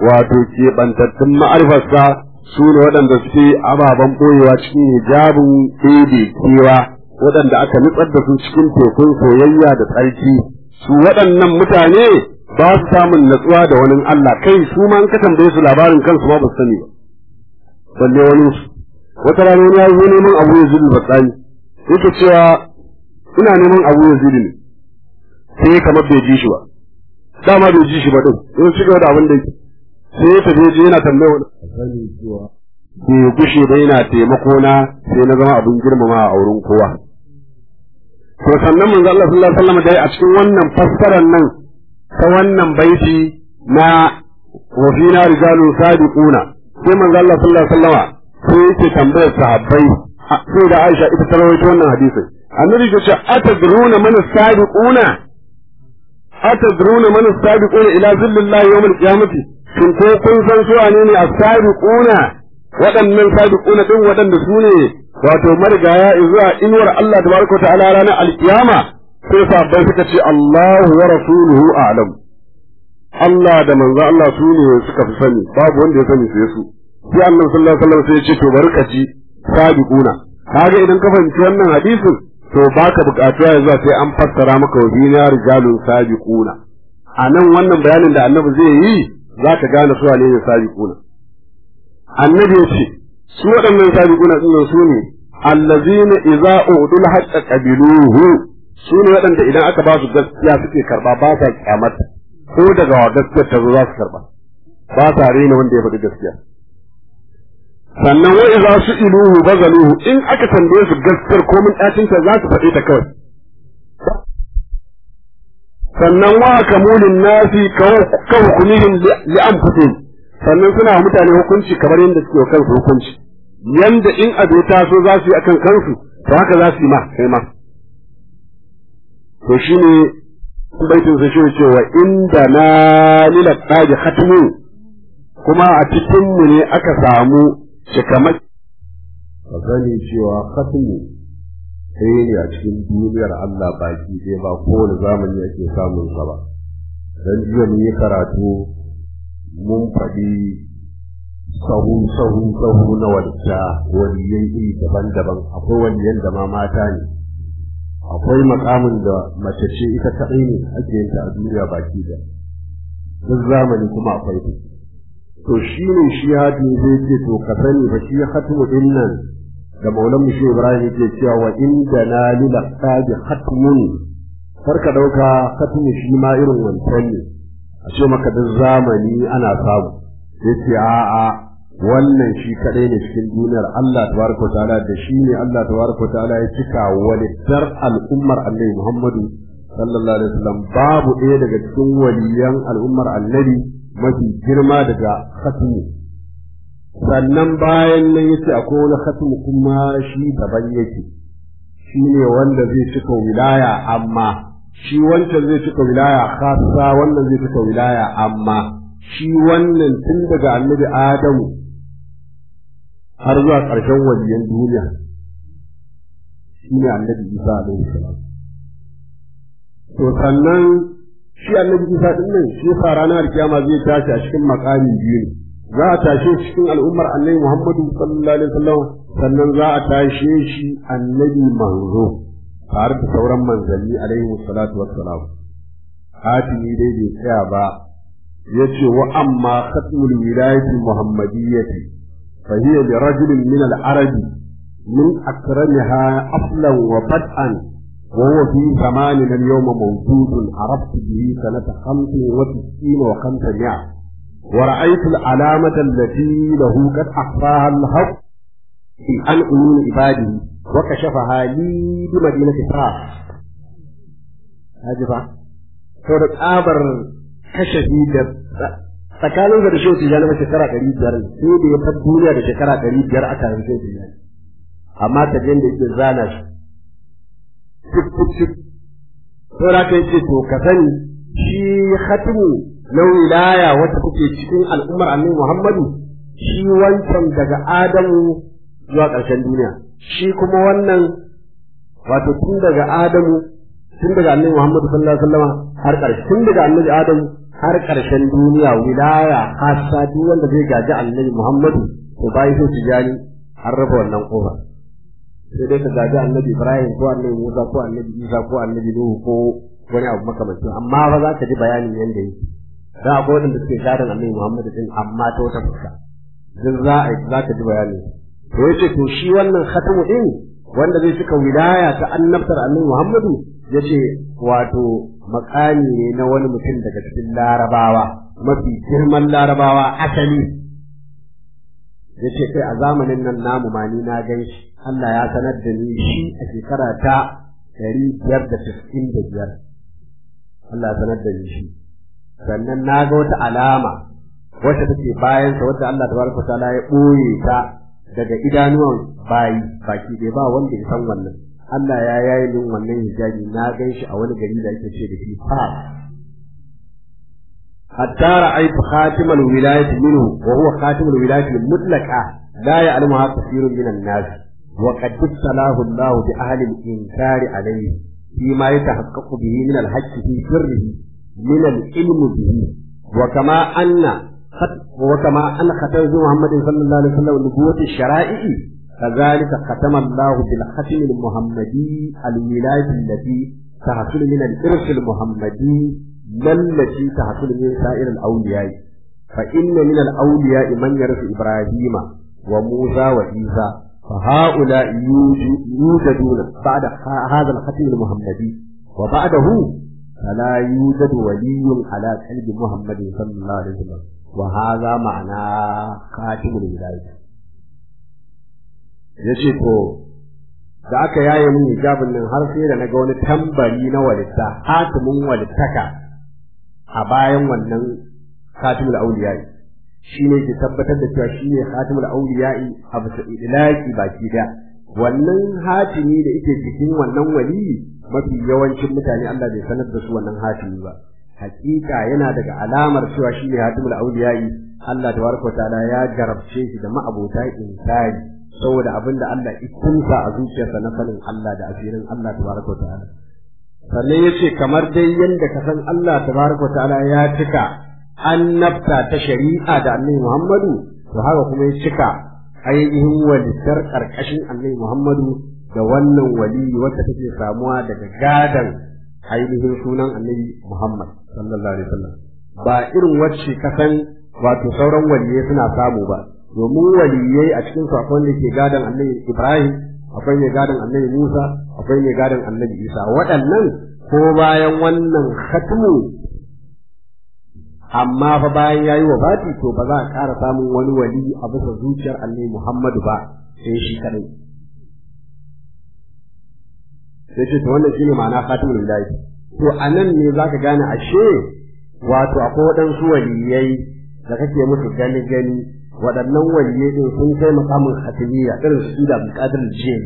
wato keɓantattun ma'arifarsa su ne waɗanda suke ababen ɓoyewa cikin hijabin ɗebe kewa waɗanda aka nutsar da su cikin tekun soyayya da tsarki su waɗannan mutane ba su samun natsuwa da wani Allah kai su ma an ka tambaye su labarin kansu ma ba su sani ba balle wani su wata rana wani ya zo neman abu ya zubi batsani yake cewa ina neman abu ya zubi ne sai kamar bai ji shi ba dama bai ji shi ba din sai ci gaba da abin da yake sai ya tafi je yana tambaya wani sani cewa bai gushe ba yana taimako na sai na zama abin girmama a wurin kowa to sannan manzo Allah sallallahu alaihi wasallam dai a cikin wannan fassarar nan ta wannan baiti na wa fina rijalun sadiquna sai manzo Allah sallallahu alaihi wasallam sai yake tambayar sahabbai sai da Aisha ita ta rawaito wannan hadisin annabi ya ce atadruna man sadiquna atadruna man as-sabiquna ila zillallahi yawm al-qiyamati shin ko kun san su wane ne as-sabiquna waɗannan sabiquna din waɗanda su ne wato marigaya zuwa inuwar Allah tabaraka ta'ala ranar al-qiyama sai sabbai suka ce Allahu wa rasuluhu a'lam Allah da manzo Allah su ne suka fi sani babu wanda ya sani sai su sai annabi sallallahu alaihi wasallam sai ya ce to barkaci sabiquna kaga idan ka fahimci wannan hadisin to baka bukatu ya zuwa sai an fassara maka wa bina rijalun sabiquna a nan wannan bayanin da annabi zai yi za ka gane su ne sabiquna annabi ya ce su waɗannan sabiquna din su ne allazina idza udul haqqa qabiluhu su ne waɗanda idan aka ba su gaskiya suke karba ba sa kyamata ko daga wa gaskiyar ta zo za su karba ba sa rena wanda ya faɗi gaskiya sannan wa idza su'iluhu bazaluhu in aka tambaye su gaskiyar ko mun dacin ta za su faɗe ta kawai sannan wa kamulin nasi ka hukumihim li anfusihim sannan suna mutane hukunci kamar yadda suke kansu hukunci yanda in abu ta so za su yi akan kansu to haka za su yi ma kai ma to shine baitin sa shi cewa inda na lila tsaji khatmu kuma a cikin mu ne aka samu cikamai ka sani cewa khatmu sai ne a cikin duniyar Allah baki ɗaya ba kowane zamani ake samun sa ba dan jiya mun yi karatu mun faɗi sahu sahu sahu na wadda waliyan iri daban-daban akwai waliyan da ma mata ne akwai makamin da mace ce ita kaɗai ne ake yin ta a duniya baki da duk zamani kuma akwai ta to shi ne shi hatu zai ce to ka sani ba shi hatu din nan da maulan mushi ibrahim ke cewa wa inda na lila qadi hatmun kar ka dauka hatmu shi ma irin wancan ne a ce maka duk zamani ana samu yace a'a wannan shi kadai ne cikin duniyar Allah tabaraka ta'ala da shi ne Allah tabaraka ta'ala ya cika walittar al'ummar Annabi Muhammadu sallallahu alaihi wasallam babu ɗaya daga cikin waliyan al'ummar Annabi mafi girma daga khatmi sannan bayan nan yace akwai wani khatmi kuma shi daban yake shi ne wanda zai cika wilaya amma shi wancan zai cika wilaya khassa wannan zai cika wilaya amma shi wannan tun daga annabi Adamu har zuwa ƙarshen waliyan duniya shi ne annabi Isa alaihi salam to sannan shi annabi Isa din nan shi yasa ranar kiyama zai tashi a cikin makami biyu ne za a tashe shi cikin al'ummar annabi Muhammadu sallallahu alaihi wasallam sannan za a tashe shi annabi manzo tare da sauran manzanni alaihi salatu wassalam hatimi dai bai tsaya ba yace wa amma khatmul wilayati muhammadiyyati fa hiya li rajulin min al-arab min akramiha aflan wa bad'an wa huwa fi zamanina al-yawm mawjud araftu bihi sanata 95 wa 500 ورأيت العلامة التي له قد أخفاها الحق في عن عيون عباده وكشفها لي بمدينة فاس هذه saboda tsabar kashafi da tsakanin da shehu tijjani ma shekara ɗari biyar sai da ya far duniya da shekara ɗari biyar aka haifi shehu tijjani amma ta da yake zana shi cik cik cik saboda ka yace to ka sani shi khatimu na wilaya wata kuke cikin al'ummar annabi Muhammadu shi wancan daga Adamu zuwa ƙarshen duniya shi kuma wannan wato tun daga Adamu tun daga annabi Muhammad sallallahu alaihi wasallam har ƙarshe tun daga annabi Adam har ƙarshen duniya wilaya hasa duk wanda zai gaji annabi Muhammadu to bai so tijani an raba wannan kofa sai dai ka gaji annabi Ibrahim ko annabi Musa ko annabi Isa ko annabi Nuhu ko wani abu makamancin amma ba za ka ji bayanin yanda yake da akwai wanda suke gadon annabi Muhammad din amma ta wata fuska duk za a za ka ji bayani to yace to shi wannan khatamu din wanda zai cika wilaya ta annabtar annabi Muhammadu yace wato makami ne na wani mutum daga cikin larabawa mafi girman larabawa asali yace kai a zamanin nan namu ma ni na gan shi Allah ya sanar da ni shi a shekara ta ɗari biyar da tis'in da biyar Allah ya sanar da ni shi sannan na ga wata alama wacce take bayan sa wadda Allah tabaraka ta'ala ya ɓoye ta daga idanuwan bayi baki ɗaya ba wanda ya san wannan Allah ya yayi min wannan hijabi na gan shi a wani gari da ake ce da shi fa hatta ra'aytu khatimal wilayati minhu wa huwa khatimul wilayati mutlaqa la ya'lamuha kathirun minan nas wa qad salahu Allah bi ahli al-inkari alayhi فيما يتحقق به من الحج في سره من العلم به وكما أن وكما أن ختم محمد صلى الله عليه وسلم نبوة الشرائع كذلك ختم الله بالختم المحمدي الولاية التي تحصل من الإرث المحمدي لا التي تحصل من سائر الأولياء فإن من الأولياء من يرث إبراهيم وموسى وعيسى فهؤلاء يوجدون بعد هذا الختم المحمدي وبعده فلا يوجد ولي على قلب محمد صلى الله عليه وسلم وهذا معنى خاتم الولاية yace to da aka yaye min hijabin nan har sai da naga wani tambari na walitta hatimin walittaka a bayan wannan khatimul awliya'i shi ne ke tabbatar da cewa shi ne khatimul awliya'i a bisa ilaki baki da wannan hatimi da yake cikin wannan wali mafi yawancin mutane Allah bai sanar da su wannan hatimi ba hakika yana daga alamar cewa shi ne hatimul awliya'i Allah tabaraka wa ta'ala ya garabce shi da ma'abota insani saboda abin da Allah ikunsa a zuciyarsa na sanin Allah da asirin Allah tabaraka wa ta'ala sannan yace kamar dai yanda ka san Allah tabaraka wa ta'ala ya cika annabta ta shari'a da annabi Muhammadu to haka kuma ya cika ainihin walittar karkashin annabi Muhammadu da wannan wali wacce take samuwa daga gadan ainihin sunan annabi Muhammad sallallahu alaihi wasallam ba irin wacce kasan wato sauran waliyai suna samu ba domin waliyai a cikin su akwai wanda ke gadan annabi Ibrahim akwai mai gadan annabi Musa akwai mai gadan annabi Isa waɗannan ko bayan wannan khatmu amma fa bayan yayi wafati to ba za a ƙara samun wani wali a bisa zuciyar annabi Muhammadu ba sai shi kadai sai ce to wannan shine ma'ana khatimul wilayah to anan ne zaka gane ashe wato akwai waɗansu waliyai da kake musu gani gani waɗannan waliyai din sun kai makamin khatimiyya irin su da Abdulkadir Jini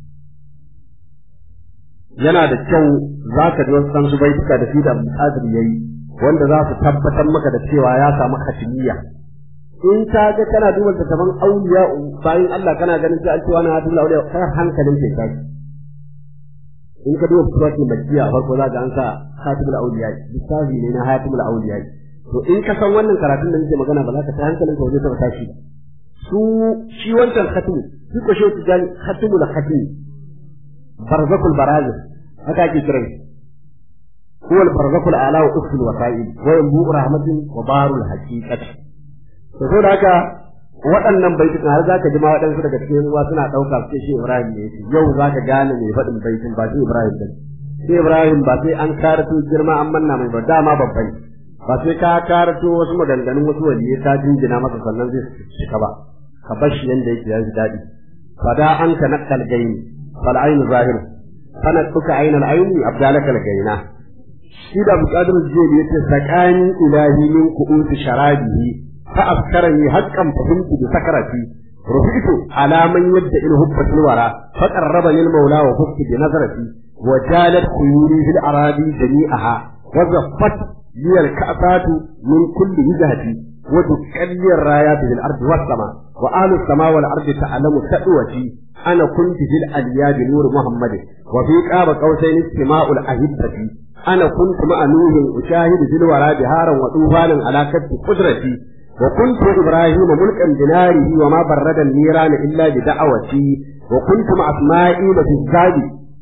yana da kyau zaka ji wasu su baituka da shi da Abdulkadir yayi wanda za su tabbatar maka da cewa ya samu khatimiyya in ka ga kana duba tattaban auliya bayan Allah kana ganin sai an ce wani hadin auliya kai hankalin ke kai in ka duba suratul makkiya farko za ka an sa khatibul auliya lissafi ne na khatibul auliya to in ka san wannan karatun da nake magana ba za ka ta hankalin ka waje ta tashi su shi wancan khatim shi ko shi tijani khatimul khatim barzakul barazil haka ake kiran هو البرزخ الأعلى وأخت الوسائل وينبوء رحمة وبار الحقيقة فسود haka waɗannan baitukan har zaka ji ma waɗansu daga cikin ruwa suna ɗauka su shi Ibrahim ne yake yau zaka gane mai faɗin baitin ba shi Ibrahim ba shi Ibrahim ba sai an karato girma an manna mai ba dama babban ba sai ka karato wasu maganganun wasu waliyai ka jinjina masa sannan zai cika ba ka bar shi yanda yake yanzu daɗi fada an ka nakkal gaini fal ainu zahir kana tuka ainal aini abdalaka gaina shi da buƙatar jiya ya ce sakani ilahi min ku'uti sharabihi fa afkarani haqqan fahimtu bi sakarati rufitu ala man yadda il hubbatul wara fa qarraba lil mawla wa fusti bi nazarati wa jalat khuyuri fil aradi jami'aha wa zaffat li al ka'satu min kulli wajhati wa tukalli ar rayat bil ardi was sama وأهل السماء والأرض تعلم تأوتي أنا كنت في الأليا بنور محمد وفي قاب قوسين استماع الأهبة أنا كنت مع نوح أشاهد في الورى بهارا وطوفانا على كف قدرتي وكنت إبراهيم ملكا بناره وما برد النيران إلا بدعوتي وكنت مع إسماعيل في الزاد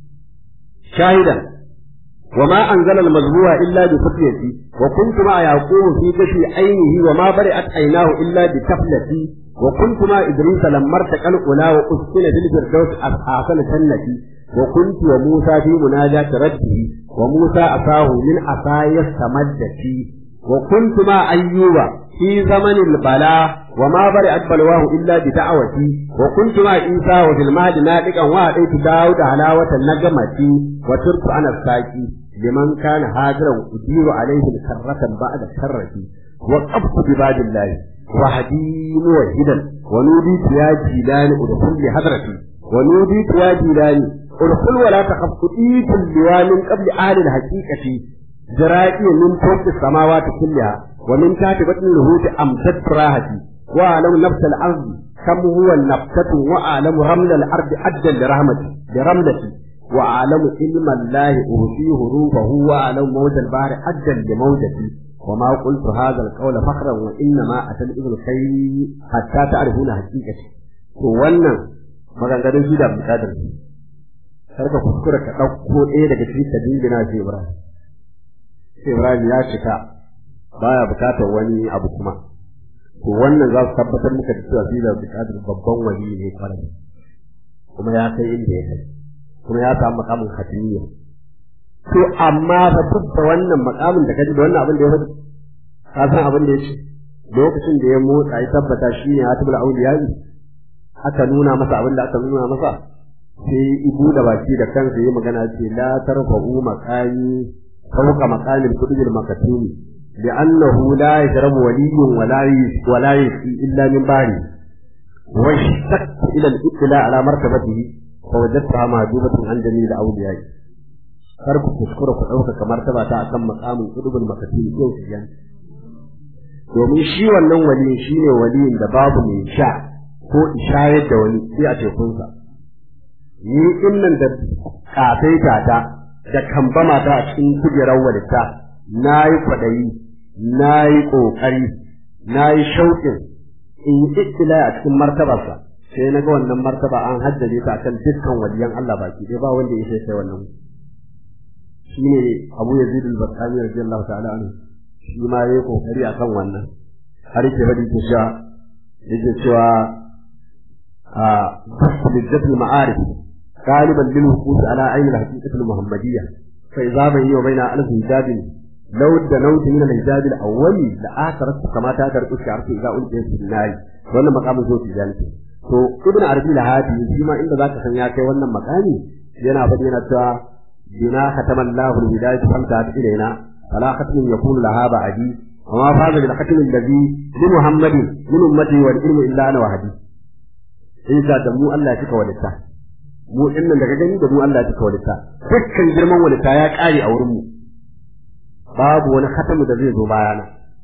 شاهدا وما أنزل المزروع إلا بفتيتي وكنت مع يعقوب في كشف عينه وما برئت عيناه إلا بتفلتي وكنت مع إدريس لما ارتقى الأولى وأسكن في الفردوس أحسن سنتي وكنت وموسى في مناجاة ربه وموسى أتاه من عصاي استمدتي وكنت مع أيوب في زمن البلاء وما برئت بلواه إلا بدعوتي وكنت مع عيسى وفي المهد ناطقا وأتيت داود حلاوة النجمة وترك أنا الساكي لمن كان هاجرا أدير عليه كرة بعد كرة وقفت بباب الله وحدي موحدا ونوديت يا جيلان ادخل لحضرتي ونوديت يا جيلان ادخل ولا تخف أتيت اللواء من قبل أهل الحقيقة جرائي من فوق السماوات كلها ومن تحت بطن الهوت أمسد راحتي وأعلم نفس الأرض كم هو النفسة وأعلم رمل الأرض أدى لرحمتي لرملتي وأعلم علم الله أوتيه حروفه وأعلم موج البحر أدى لموجتي وما قلت هذا القول فخرا وإنما أتى الإبن خير حتى تعرفون حقيقتي wannan maganganun shi da bukatar shi karka kuskura ka ɗauko ɗaya daga cikin ka dingina shi Ibrahim sai Ibrahim ya cika baya bukatar wani abu kuma to wannan za su tabbatar muka da cewa shi da bukatar babban wali ne kwarai kuma ya kai inda ya kai kuma ya samu makamin hatimiyya to amma fa duk da wannan makamin da kaji da wannan abin da ya faɗi ka san abin da ya ce lokacin da ya motsa ya tabbata shi ne hatibul auliya aka nuna masa abin da aka nuna masa sai ibu da baki da kansa yi magana ce la tarfa'u maqami fawqa maqamil kutubil makatumi لأنه لا يشرب ولي ولا ولا يسقي إلا من باري واشتقت إلى الاطلاع على مرتبته فوجدتها مهجوبة عن جميع الأولياء kar ku kuskura ku ɗaukaka martaba ta akan makamin kudubul makati yau su yan domin shi wannan waliyin shi ne waliyin da babu mai sha ko ishayar da wani sai a tekunsa ni innan da kafaita ta da kambama ta a cikin kujerar walita na yi kwaɗayi na yi ƙoƙari na yi shauƙin in yi ittila a cikin martabarsa sai na ga wannan martaba an haddace ta akan dukkan waliyan Allah baki ɗaya ba wanda ya sai sai wannan shine Abu Yazid al-Bastami radiyallahu ta'ala anhu shi ma yayi kokari akan wannan har yake fadi ta sha yake cewa a bijjatul ma'arif غالبا للوقوف على عين الحقيقة المحمدية فإذا بيني وبين ألف حجاب لو دنوت من الحجاب الأول لآثرت كما تأثر الشعر إذا ألقيت في النار wannan makamin zo fi zalika to ibn arabi al-hadi shi ma inda zaka san ya kai wannan makami yana faɗi yana cewa bina khatama Allahu al-hidayah famta ilaina fala khatmin yakunu laha ba'di wa ma faza bil khatmi alladhi li muhammadin min ummati wal ilmu illa ana wahdi in ka da mu Allah ya cika walita mu dinnan daga gani da mu Allah ya cika walita dukkan girman walita ya kare a wurin mu babu wani khatamu da zai zo bayana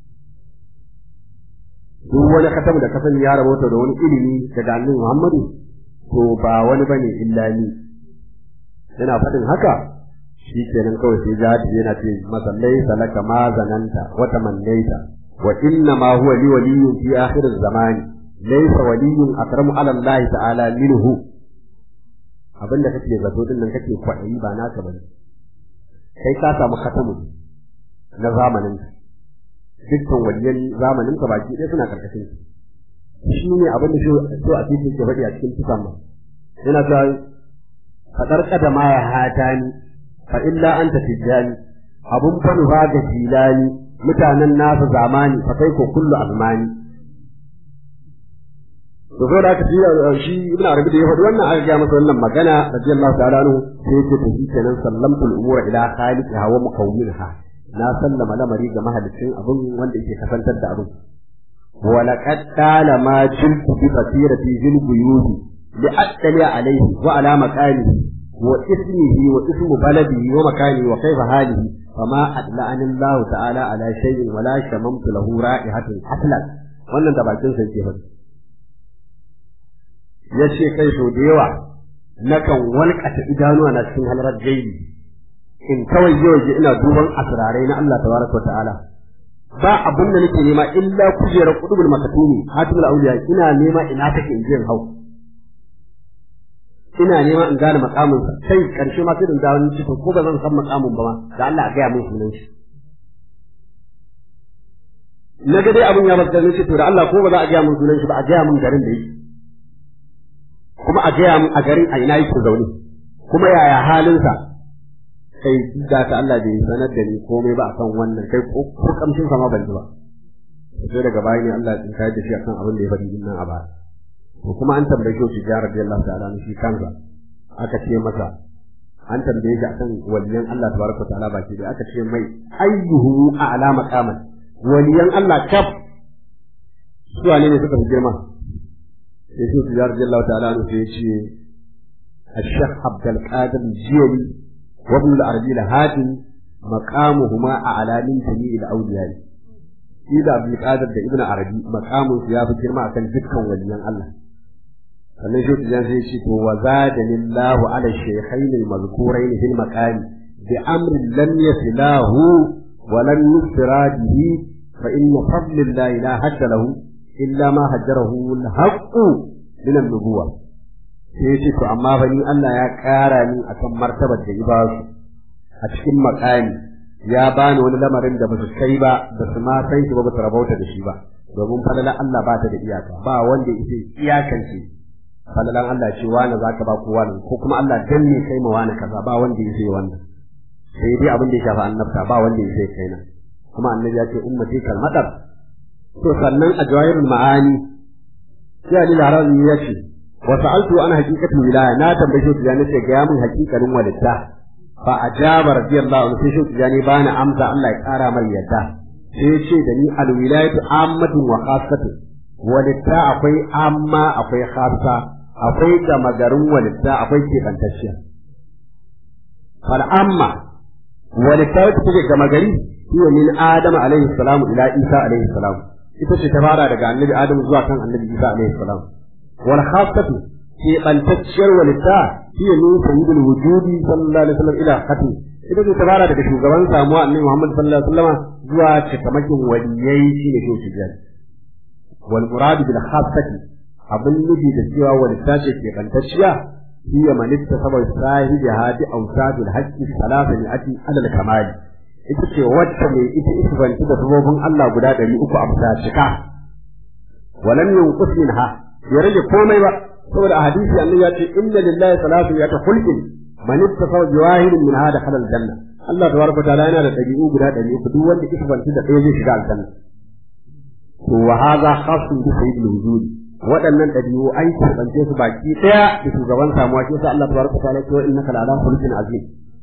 duk wani khatamu da kasan ya rabota da wani ilimi daga annabi Muhammadu to ba wani bane illa ni yana faɗin haka shi kenan kawai sai jihadi yana ce masallai salaka ma zananta wa tamannaita wa inna ma huwa li waliyyun fi akhir zamani laysa waliyyun akramu ala Allah ta'ala minhu abinda kake zato din nan kake kwaɗayi ba naka bane kai ka samu khatamu na zamanin ka dukkan waliyan zamanin ka baki ɗaya suna karkashin shi ne abin da so a cikin ke faɗi a cikin tukan ma yana ta fadar kadama ya hata ni fa illa anta tijani abun fa nufa ga jilani mutanen nasa zamani fa kai ko kullu azmani to so da aka ji shi ibn arabi da ya faɗi wannan aka ga masa wannan magana radiyallahu ta'ala anhu sai yake to kenan sallamtul umura ila khaliqiha wa mukawwinha na sallama lamari ga mahalicin abun wanda yake kasantar da abun wa laqad tala ma jiltu bi basirati jil buyudi li attali alayhi wa ala maqalihi wa ismihi wa ismu baladihi wa makanihi wa kayfa halihi fama adla'ani Allah ta'ala ala shay'in wala shamamtu lahu ra'ihatin aslan wannan da bakin sa yake faɗi ya ce kai sau da yawa nakan walƙata idanuwa na cikin halarar gaibi in kawai yau je ina duban asirarai na Allah tabaraka ta'ala ba abin da nake nema illa kujerar kudubul makatumi hatimul auliya ina nema ina take in je in hau ina nema in gane makamin sa sai karshe ma sai in dawo ni cikin ko ba zan san makamin ba ma da Allah a gaya min sunan shi na ga dai abin ya baka ne to da Allah ko ba za a gaya min sunan shi ba a gaya min garin da yake kuma a gaya min a garin a ina yake zaune kuma yaya halinsa kai da ta Allah bai sanar da ni komai ba akan wannan kai ko ko kamshin sa ma ban ji ba sai daga baya ne Allah ya tsaya da shi akan abin da ya faɗi nan a baya to kuma an tambaye shi ya radiyallahu ta'ala shi kansa aka ce masa an tambaye shi akan waliyan Allah tabaraka ta'ala baki da aka ce mai ayyuhu a'la maqaman waliyan Allah kaf su ne ne suka fi girma sai shi ya radiyallahu ta'ala sai ya ce الشيخ عبد القادر الجيلي وابن العربي الهادي مقامهما أعلى من جميع الأولياء إذا عبد القادر ده ابن عربي مقامه في هذا الكلمة كان جدا وليا الله sannan shi ta zai ce to wa zadani Allah ala shaykhain al-mazkurain fil maqam bi amrin lam yasilahu wa lam yusra bihi fa inna fadlillahi la hadda lahu illa ma hajjarahu al-haqq min an-nubuwah sai ya ce to amma fa ni Allah ya ƙara ni akan martabar da ba su a cikin makami ya bani wani lamarin da ba su kai ba ba su ma san shi ba ba su rabauta da shi ba domin falala Allah ba ta da iyaka ba wanda yake iyakance falalan Allah ce wani zaka ba ko wani ko kuma Allah dan ne kai ma wani kaza ba wanda yake wannan sai dai abin da ya shafi annabta ba wanda yake kai na kuma annabi ya ce ummati kal madar to sannan a jawahirul ma'ani sai Ali Larabi ya ce wa sa'altu an haqiqatul wilaya na tambaye shi da nace ga mun haqiqanin walitta fa ajaba radiyallahu anhu sai shi da ni bani amsa Allah ya kara mai yadda sai ya ce da ni al wilayatu ammatun wa khassatun walitta akwai amma akwai khassa akwai gama garin walitta akwai kebantacciya fal amma walitta wacce take gama gari hiya min adam alaihi salam ila isa alaihi salam ita ce ta fara daga annabi adam zuwa kan annabi isa alaihi salam wal khassatu kebantacciyar walitta hiya min sayyidil wujudi sallallahu alaihi wasallam ila khatim ita ce ta fara daga shugaban samuwa annabi muhammad sallallahu alaihi wasallam zuwa cikamakin waliyai shine shi tijjani wal murad bil khassati abin nufi da cewa walitta ce kebantacciya hiya man ittasaba sahibi hadi awsadul haqqi salasa mi'ati alal kamali ita ce wacce mai ita isbanci da sabobin Allah guda ɗari uku a bisa cika walam yunqus minha ya rage komai ba saboda a hadisi annabi ya ce inna lillahi salatu ya ta khulqin man ittasaba biwahidin min hada halal janna Allah tabaraka ta'ala yana da ɗabi'u guda ɗari uku duk wanda isbanci da ɗaya zai shiga aljanna to wa hadha khassun bi sayyidil wujud waɗannan ɗabi'u an keɓance su baki ɗaya da shugaban samuwa shi sa Allah tabaraka ta'ala ya ce innaka la'ala khuluqin azim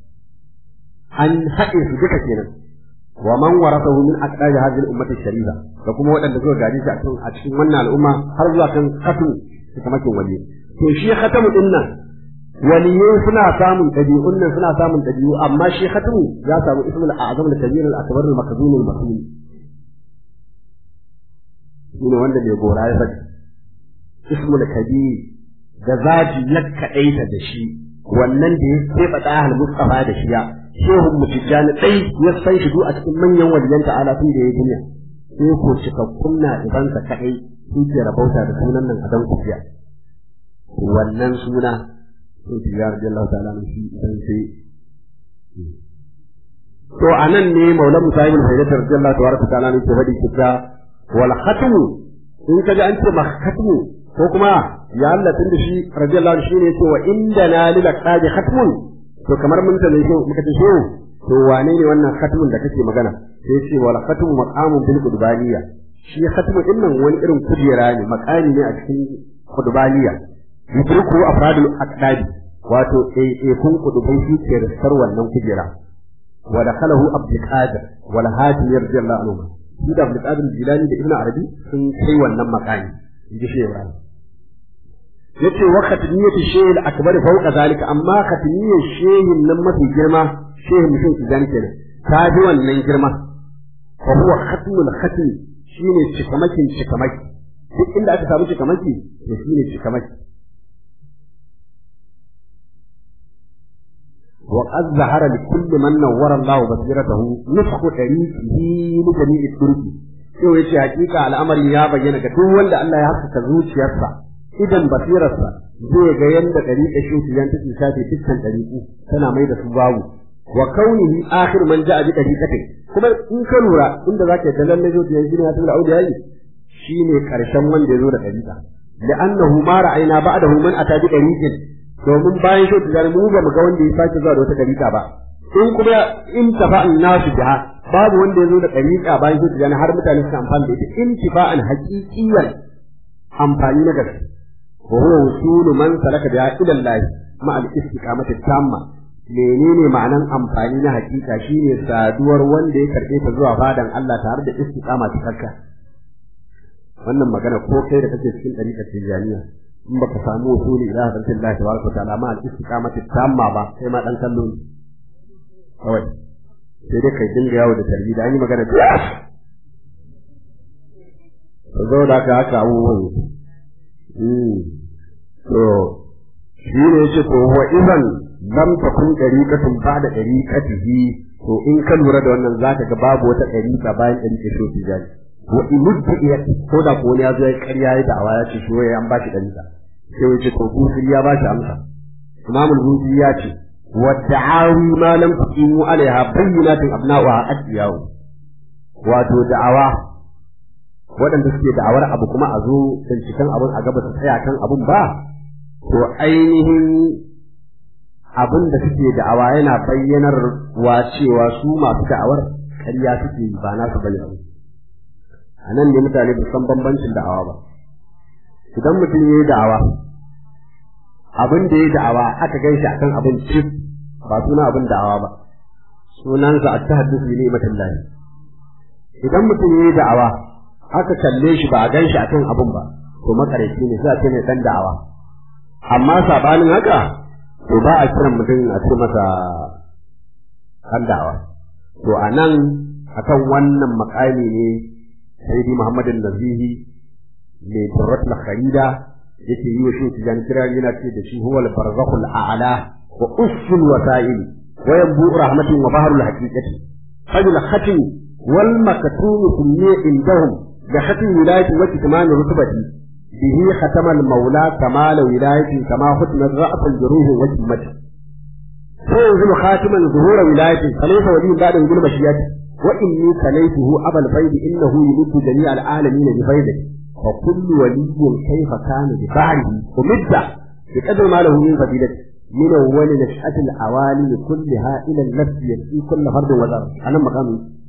an haɗe su duka kenan wa man warasahu min aqdari hadhihi al-ummati sharifa da kuma waɗanda suka gaji shi a cikin wannan al'umma har zuwa kan khatu kamakin wali to shi khatamu din nan waliyai suna samun ɗabi'un nan suna samun ɗabi'u amma shi khatamu ya samu ismul a'zam al-kabir al-akbar al-makzum al-makzum shine wanda bai gora ya faɗi ismul kabir da zaji ya kaɗaita da shi wannan da ya keɓe ɗahal mustafa da shi ya shehun mutijjani ɗai ya san shi a cikin manyan waliyan ta'ala tun da ya duniya sai ko cikakkun na ibansa kaɗai su ke rabauta da sunan nan a dan kufiya wannan suna sai ki ya rabbi Allah ta'ala shi idan sai to anan ne maulana sahibul faidatar radiyallahu tabaraka ta'ala ne ke faɗi kita wal khatmu in kaji an ce ma khatmu ko kuma ya Allah tun da shi radiyallahu anhu shine yace wa indana lil aqadi khatmun to kamar mun ta ne muka ce shehu to wane ne wannan khatmun da kake magana sai ce wal khatmu maqamun bil qudbaniya shi khatmu din nan wani irin kujera ne maqami ne a cikin qudbaniya yudriku afradul aqdadi wato eh eh kun kudubai shi ke rasar wannan kujera wa dakhalahu abdul qadir wal hadi radiyallahu anhu shi da abdul qadir jilani da ibnu arabi sun kai wannan maqami inji shehu ibrahim yace wa khatmiyatu shay'il akbar fawqa zalika amma khatmiyar shay'in nan mafi girma shehin mutum ki zan kenan ta bi wannan girma fa huwa khatmul khatm shine cikamakin cikamaki duk inda aka samu cikamaki to shine cikamaki wa qad zahara li kulli man nawwara Allah basiratahu nusxu tariqihi li jami'i turki yau yace hakika al'amarin ya bayyana ga duk wanda Allah ya haskaka zuciyarsa idan basirarsa zai ga yanda dariƙa shi yan take shafe dukkan dariƙu tana mai da su babu wa kaunihi akhir man ja'a bi dariqati kuma in ka lura inda zaka ga lalle zuciyar shi ne ya tura auda yayi shine karshen wanda ya zo da dariƙa لأنه ما رأينا بعده من أتى بطريق domin bayan shi tijani mu ba mu ga wanda ya sake zuwa da wata dariƙa ba in kuma in tafa'an nasu biha babu wanda ya zo da dariƙa bayan shi tijani har mutane suka amfani da ita intifa'an haqiqiyyan amfani na gaske wa huwa wusulu man salaka biha ila Allah ma al istiqamati tamma menene ma'anan amfani na haƙiƙa shine saduwar wanda ya karɓe ta zuwa fadan Allah tare da istiqama cikakka wannan magana ko kai da kake cikin ɗariƙar tijaniya in baka samu usuli ila hadatin Allah tabaraka wa ta'ala ma al-istiqamati tamma ba sai ma dan kallo ne kawai sai dai kai dinga yawo da tarbi da an yi magana da to zo da ka haka abubuwan mm to shi ne yace to wa idan lam takun dariqatun ba'da dariqatihi to in ka lura da wannan zaka ga babu wata dariqa bayan dariqar shi tijani wa imuddu iya ko da ko ne ya zo ya karya ya da ya ce shi an ba shi dariqa sai ya ce to busi ya ba shi amsa imamul busi ya ce wa da'awi ma lam tuqimu alaiha bayyinatin abna'uha adiyahu wato da'awa waɗanda suke da'awar abu kuma a zo binciken abun a gaba su tsaya kan abun ba to ainihin abin da suke da'awa yana bayyanar wa cewa su masu da'awar ƙarya suke yi ba na su bayyana a nan ne mutane ba san bambancin da'awa ba idan mutum ya yi da'awa abin da ya yi da'awa aka gan shi akan abin cif ba suna abin da'awa ba sunansa a ta haddisu bi ni'matin lahi idan mutum ya yi da'awa aka kalle shi ba a gan shi akan abin ba to makareci ne sai a ce ne dan da'awa amma sabanin haka to ba a kiran mutum a ce masa dan da'awa to a nan akan wannan makami ne sayyidi muhammadin nazihi mai turrat kharida yake yi wa shi tijan kira yana ce da shi huwa al-barzakhul a'la wa usul wasa'il wa yanbu rahmatin wa baharul haqiqati fadil khatim wal maktum kulli indahum bi khatim wilayati wa kitman rutbati bihi khatama al-maula kamal wilayati kama khutma ra'at al-juruh wa jimmati سينزل خاتما ظهور ولايته فليس ولي بعد وجود مشيئته وإني تليته أبا الفيد إنه يمد جميع العالمين بفيده وكل ولي كيف كان بفعله ومد بقدر ما له من فضيلته من أول نشأة العوالم كلها إلى النفس يكفي كل فرد وذر أنا مقام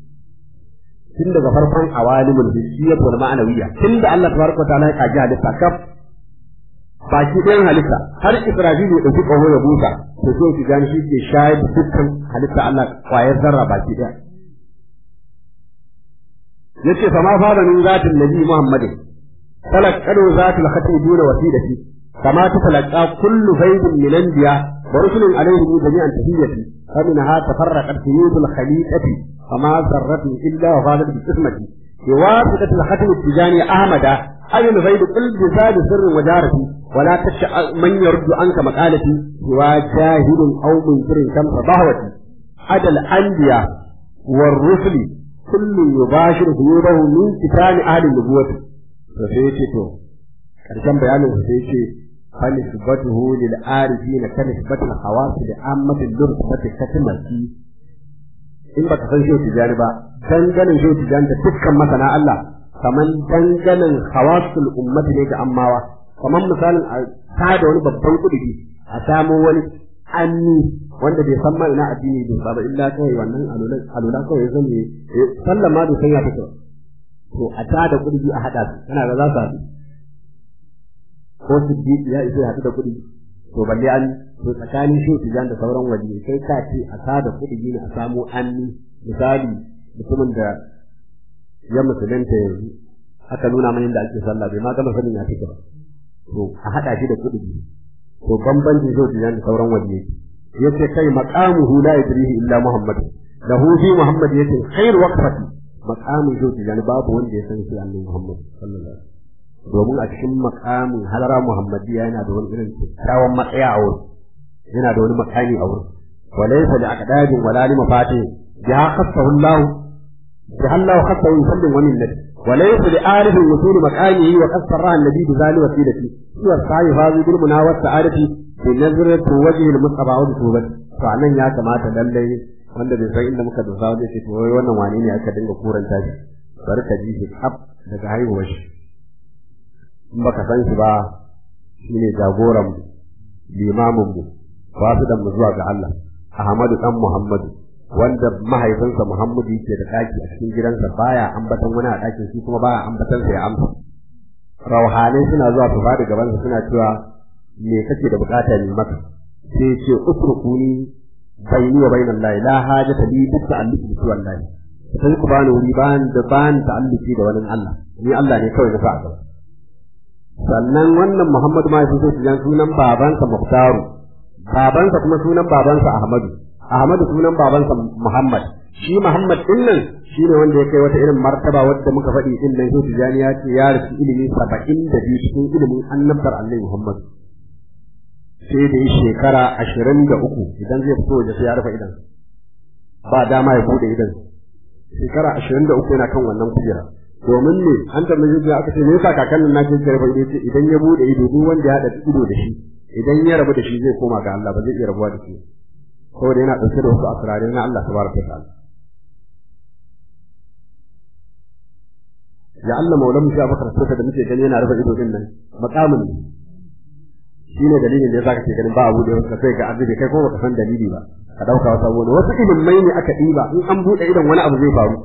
tun daga farkon awalimul hissiyyah wal ma'nawiyya tun da Allah tabaraka wa ta'ala ya kaji halitta kaf baki ɗayan halitta har Israfil ya ɗauki ƙaho ya busa to so ki gani shi ke shayar da dukkan halitta Allah ƙwayar zarra baki ɗaya yace fa ma fara min zatin nabi Muhammadin talaqqadu zatul khatim duna wasilati kama talaqa kullu faydin min anbiya wa rusulun alayhi jami'an tahiyyati فمنها تفرقت قيود الخليقة فما ذرة إلا وفادت بقسمتي بواسطة الختم التجاني أحمد أي الغيب قل بزاد سر وجارتي ولا تشاء من يرد عنك مقالتي سوى جاهل أو منكر كم فضهوتي عدا الأنبياء والرسل كل يباشر قيوده من كتاب أهل النبوة فسيتي تو كرشم بيانه فسيتي فنسبته للعارفين كنسبة الخواص لعامة اللرسبة كتمتي in baka san shehu tijani ba danganin shehu tijani da dukkan masana Allah kaman danganin hawasul ummati ne ga ammawa kaman misalin a tada wani babban kudi a samo wani anni wanda bai san ma ina addini bai ba illa kawai wannan alula alula kawai zan ne sallan ma bai san ya fito to a tada kudi a hada su kana ga za su haɗu ko su ya isa ya haɗu da kudi to balle an to tsakanin shi tijan da sauran waje sai ka ce a sada kuɗi ne a samu anni misali mutumin da ya musulunta yanzu aka nuna mana yadda ake sallah bai ma gama sanin ya fita ba to a haɗa shi da kuɗi to bambancin shi tijan da sauran waje yace kai maqamuhu la yadrihi illa muhammad lahu fi muhammad yace khair waqfati maqamu shi tijan babu wanda ya san shi annabi muhammad sallallahu alaihi wasallam domin a cikin makamin halara muhammadiya yana da wani irin kyakkyawan matsaya a wurin yana da wani makami a wurin wa laysa li aqdadin wala li mafatih biha khassahu Allah biha Allah khassahu bi fadlin wa minnati wa laysa li arif wusul maqamihi wa qassara an-nabi bi zali wasilati huwa sa'i hazi bil munawat sa'adati bi nazrati wajhi al-mustafa wa bi tubati to anan ya kamata lallai wanda bai san inda muka dosa wanda ce to wannan wane ne aka dinga kuranta shi bari ka ji shi kaf daga haihuwar shi in baka san shi ba shine jagoran mu limamin mu wasidan mu zuwa ga Allah Ahmadu dan Muhammadu wanda mahaifinsa Muhammadu yake da daki a cikin gidansa baya ambatan wani a dakin shi kuma baya ambatan sa ya amsa rauhanai suna zuwa su fadi gaban sa suna cewa me kake da bukata ne maka sai ya ce utrukuni bayni wa bainal lahi la hajata li bi ta'alluqi bi wallahi sai ku bani wuri ban da ban ta'alluqi da wani Allah ni Allah ne kawai na sa a gaba sannan wannan Muhammadu ma yafi sai jan sunan babansa Muhtaru babansa kuma sunan babansa Ahmadu Ahmadu sunan babansa Muhammad shi Muhammad din nan shine wanda ya kai wata irin martaba wadda muka faɗi din nan sai Tijani ya ce ya rasu ilimi 72 cikin ilimin annabtar Allah Muhammad sai da shekara 23 idan zai fito waje sai ya rufe idan ba dama ya bude idan shekara 23 yana kan wannan kujera domin ne an tambaye shi aka ce me yasa kakannin na ke karfa ido ce idan ya bude ido duk wanda ya hada ido da shi idan ya rabu da shi zai koma ga Allah ba zai iya rabuwa da shi saboda yana dauke da wasu asirare na Allah tabaraka ta'ala ya Allah maulan mushi abakar sota da muke gani yana rufe ido din nan makamin ne shi ne dalilin da yasa kake ganin ba abu da wasu sai ga azubi kai ko baka san dalili ba ka dauka wata wani wasu ilimai ne aka diba in an bude idon wani abu zai faru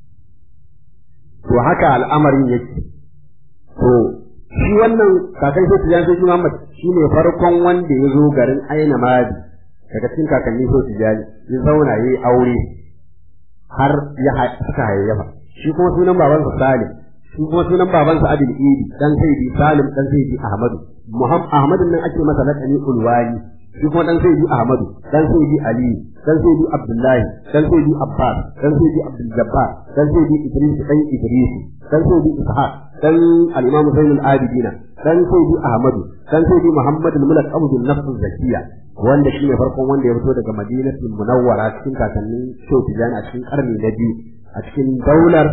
to haka al'amarin yake to shi wannan kakan sai tijan sai Muhammad shine farkon wanda ya zo garin Aina Madi daga cikin kakanni sai tijan ya zauna yayi aure har ya suka hayayyafa shi kuma sunan babansa Salim shi kuma sunan babansa Abdul Idi dan Sayyidi Salim dan Sayyidi Ahmadu Muhammad Ahmadun nan ake masa lakani Ulwani shi kuma dan Sayyidi Ahmadu dan Sayyidi Ali dan Sayyidi Abdullahi dan Sayyidi Abbas dan Sayyidi Abdul Jabbar dan Sayyidi Idris dan Idris dan Sayyidi Ishaq dan al-Imam Zainul Abidin dan Sayyidi Ahmadu dan Sayyidi Muhammad al-Mulk Abdul Nafs Zakiya wanda shi ne farkon wanda ya fito daga Madinatul Munawwara cikin kakannin Shehu Tijani a cikin karni na biyu a cikin daular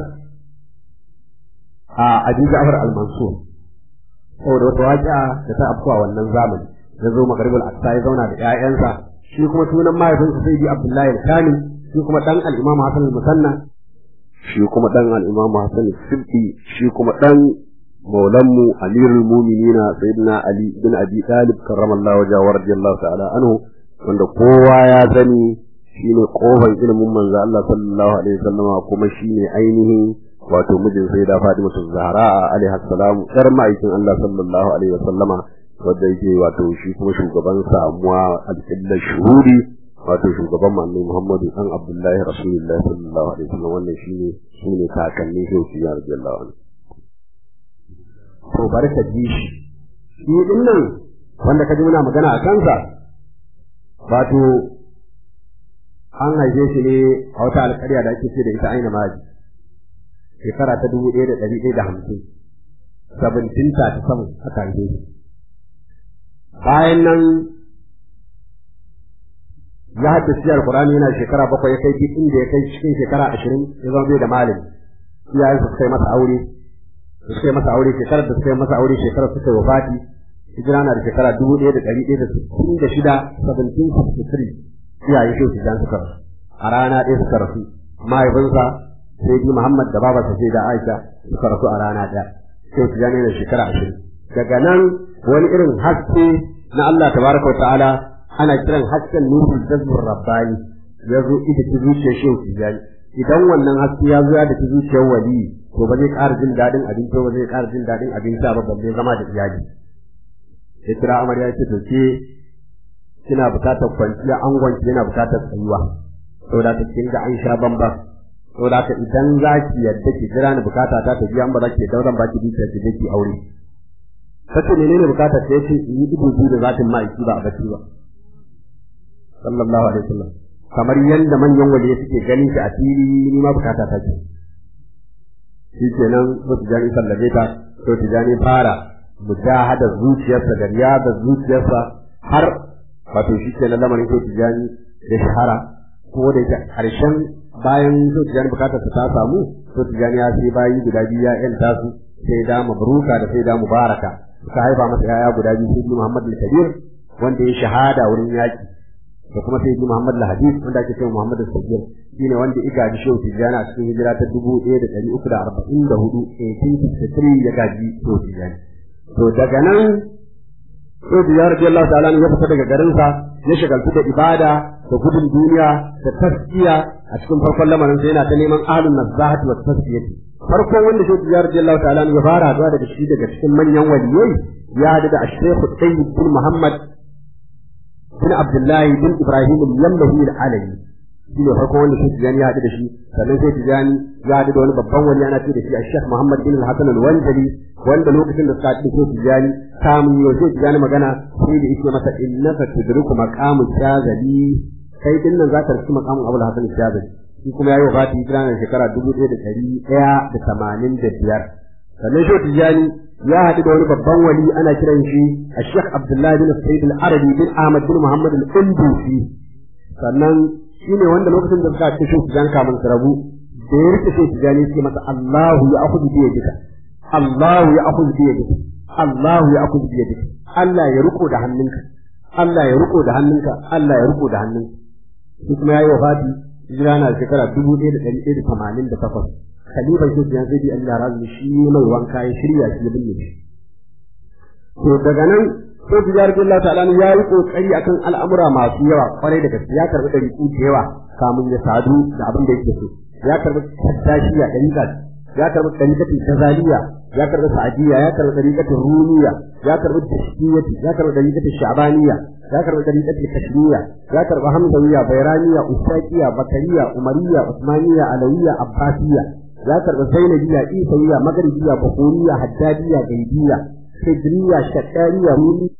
a Abi Ja'far al-Mansur saboda wata waƙiya da ta afkuwa wannan zamani ya zo magaribul aqsa ya zauna da ƴaƴansa shi kuma sunan mahaifinsa sai bi abdullahi al-kamil shi kuma dan al-imam hasan al-musanna shi kuma dan al-imam hasan al-sibti shi kuma dan maulanmu amirul mu'minina sayyidina ali bin abi talib karramallahu wajhahu wa radiyallahu ta'ala anhu wanda kowa ya sani shine kofar ilimin manzo Allah sallallahu alaihi wasallama kuma shine ainihin wato mijin sai da Fatima Zahra alaiha salam yar ma'aikin Allah sallallahu alaihi wasallama wanda yake wato shi kuma shugaban samuwa alƙillar shuhuri wato shugaban manzo Muhammadu dan Abdullahi Rasulullahi sallallahu alaihi wasallam wannan shine shine kakanni shi shi ya radiyallahu anhu to barka ji shi shi din nan wanda kaji muna magana a kansa wato an haife shi ne a wata alƙarya da ake ce da ita aina maji shekara ta dubu ɗaya da ɗari ɗaya da hamsin seventeen thirty seven aka haife shi bayan nan ya haddace alkur'ani yana shekara bakwai ya kai duk inda ya kai cikin shekara ashirin ya zama bai da malami iyayensa suka yi masa aure suka yi masa aure shekarar da suka yi masa aure shekarar suka yi wafati hijira na da shekara dubu ɗaya da ɗari ɗaya da sittin da shida seventeen sixty three iyayen shi su suka rasu a rana ɗaya suka rasu mahaifinsa sai bi Muhammad da babarsa sai da Aisha suka rasu a rana ɗaya sai su gane da shekara ashirin daga nan wani irin haske na Allah tabaraka wa ta'ala ana kiran hasken nurul jazbur rabbani ya zo ita ta zuciyar shehu tijani idan wannan haske ya zo ya da ta zuciyar wali to ba zai ƙara jin daɗin abinci ba zai ƙara jin daɗin abinci ba balle zama da iyali ya kira amarya ya ce to ke kina bukatar kwanciya angonki yana bukatar tsayuwa saboda ta kin ga an sha bamba saboda ka idan za ki yadda ki jira ni bukata ta ta biya an ba za ki yadda zan baki dukiya ki je ki aure kace menene bukatar ta yace in yi ido biyu da zatin ma'aiki ba a bacci ba sallallahu alaihi wasallam kamar yanda manyan waliyi suke ganin shi a fili ni ma bukata ta ce shi kenan so tijani sallabe ta so tijani fara mujahada zuciyarsa da riyada zuciyarsa har wato shi kenan lamarin so tijani da shahara ko da karshen bayan so tijani bukatar ta samu so tijani ya sai bayi guda biyu ya yanta su sai da mabruka da sai da mubaraka suka haifa masa yaya guda biyu sai Muhammad al-Kabir wanda ya shahada wurin yaki da kuma sai Muhammad al-Hadid wanda ake cewa Muhammad al-Sagir shine wanda ya gaji Shehu Tijjani a cikin hijira ta 1344 1863 ya gaji Shehu Tijjani to daga nan Shehu Tijjani radiyallahu ta'ala ya fita daga garin sa ya shagaltu da ibada da gudun duniya da taskiya a cikin farkon lamarin sai yana ta neman ahlun nazahati wa tasfiyati farkon wanda Shehu Tijjani radiyallahu ta'ala ya fara haduwa daga shi daga cikin manyan waliyai ya hadu da Sheikh Tayyib bin Muhammad bin Abdullahi bin Ibrahim al-Yamlahi al-Alawi shi ne farko wanda sai Tijani ya haɗu da shi sannan sai Tijani ya haɗu da wani babban wani ana ce da shi a Sheikh Muhammad bin Hassan al-Wanjali wanda lokacin da suka haɗu da Tijani kamun yau sai Tijani magana sai da yake masa innaka tudriku maqamu shazali kai din nan za ka rasu maqamun Abu Hassan shazali shi kuma yayi wafati hijira na shekara dubu ɗaya da ɗari ɗaya da tamanin da biyar sannan shi Tijani ya haɗu da wani babban wali ana kiran shi a Sheikh Abdullahi bin Sayyid al-Arabi bin Ahmad bin Muhammad al-Indusi sannan shi ne wanda lokacin da suka haɗu shi Tijan kamun su rabu da ya rike shi Tijani sai masa Allahu ya akhudhu bi yadika Allahu ya akhudhu bi yadika Allahu ya akhudhu bi yadika Allah ya riko da hannunka Allah ya riko da hannunka Allah ya riko da hannunka shi kuma yayi wafati hijira na shekara dubu ɗaya da ɗari ɗaya da tamanin da takwas khalifan shi ya zai Allah razu shi mai wanka ya shirya shi ya binne shi to daga nan sai tijar Allah ta'ala ya yi kokari akan al'amura masu yawa kwarai da gaske ya karbi dariku da yawa kamun ya sadu da abin da yake so ya karbi taddashiya dariƙa ya karbi dariƙatin tazaliya ya karbi sa'adiyya ya karbi dariƙatin rumiya ya karbi tashkiyati ya karbi dariƙatin sha'baniya ya karbi dariƙatin kashmiya ya karbi hamdawiya bayraniya usaqiya bakariya umariya usmaniya alawiya abbasiya ya karɓi zainabiya isaiya magaribiya bakoriya haddadiya gaibiya hijriya shakkariya rumi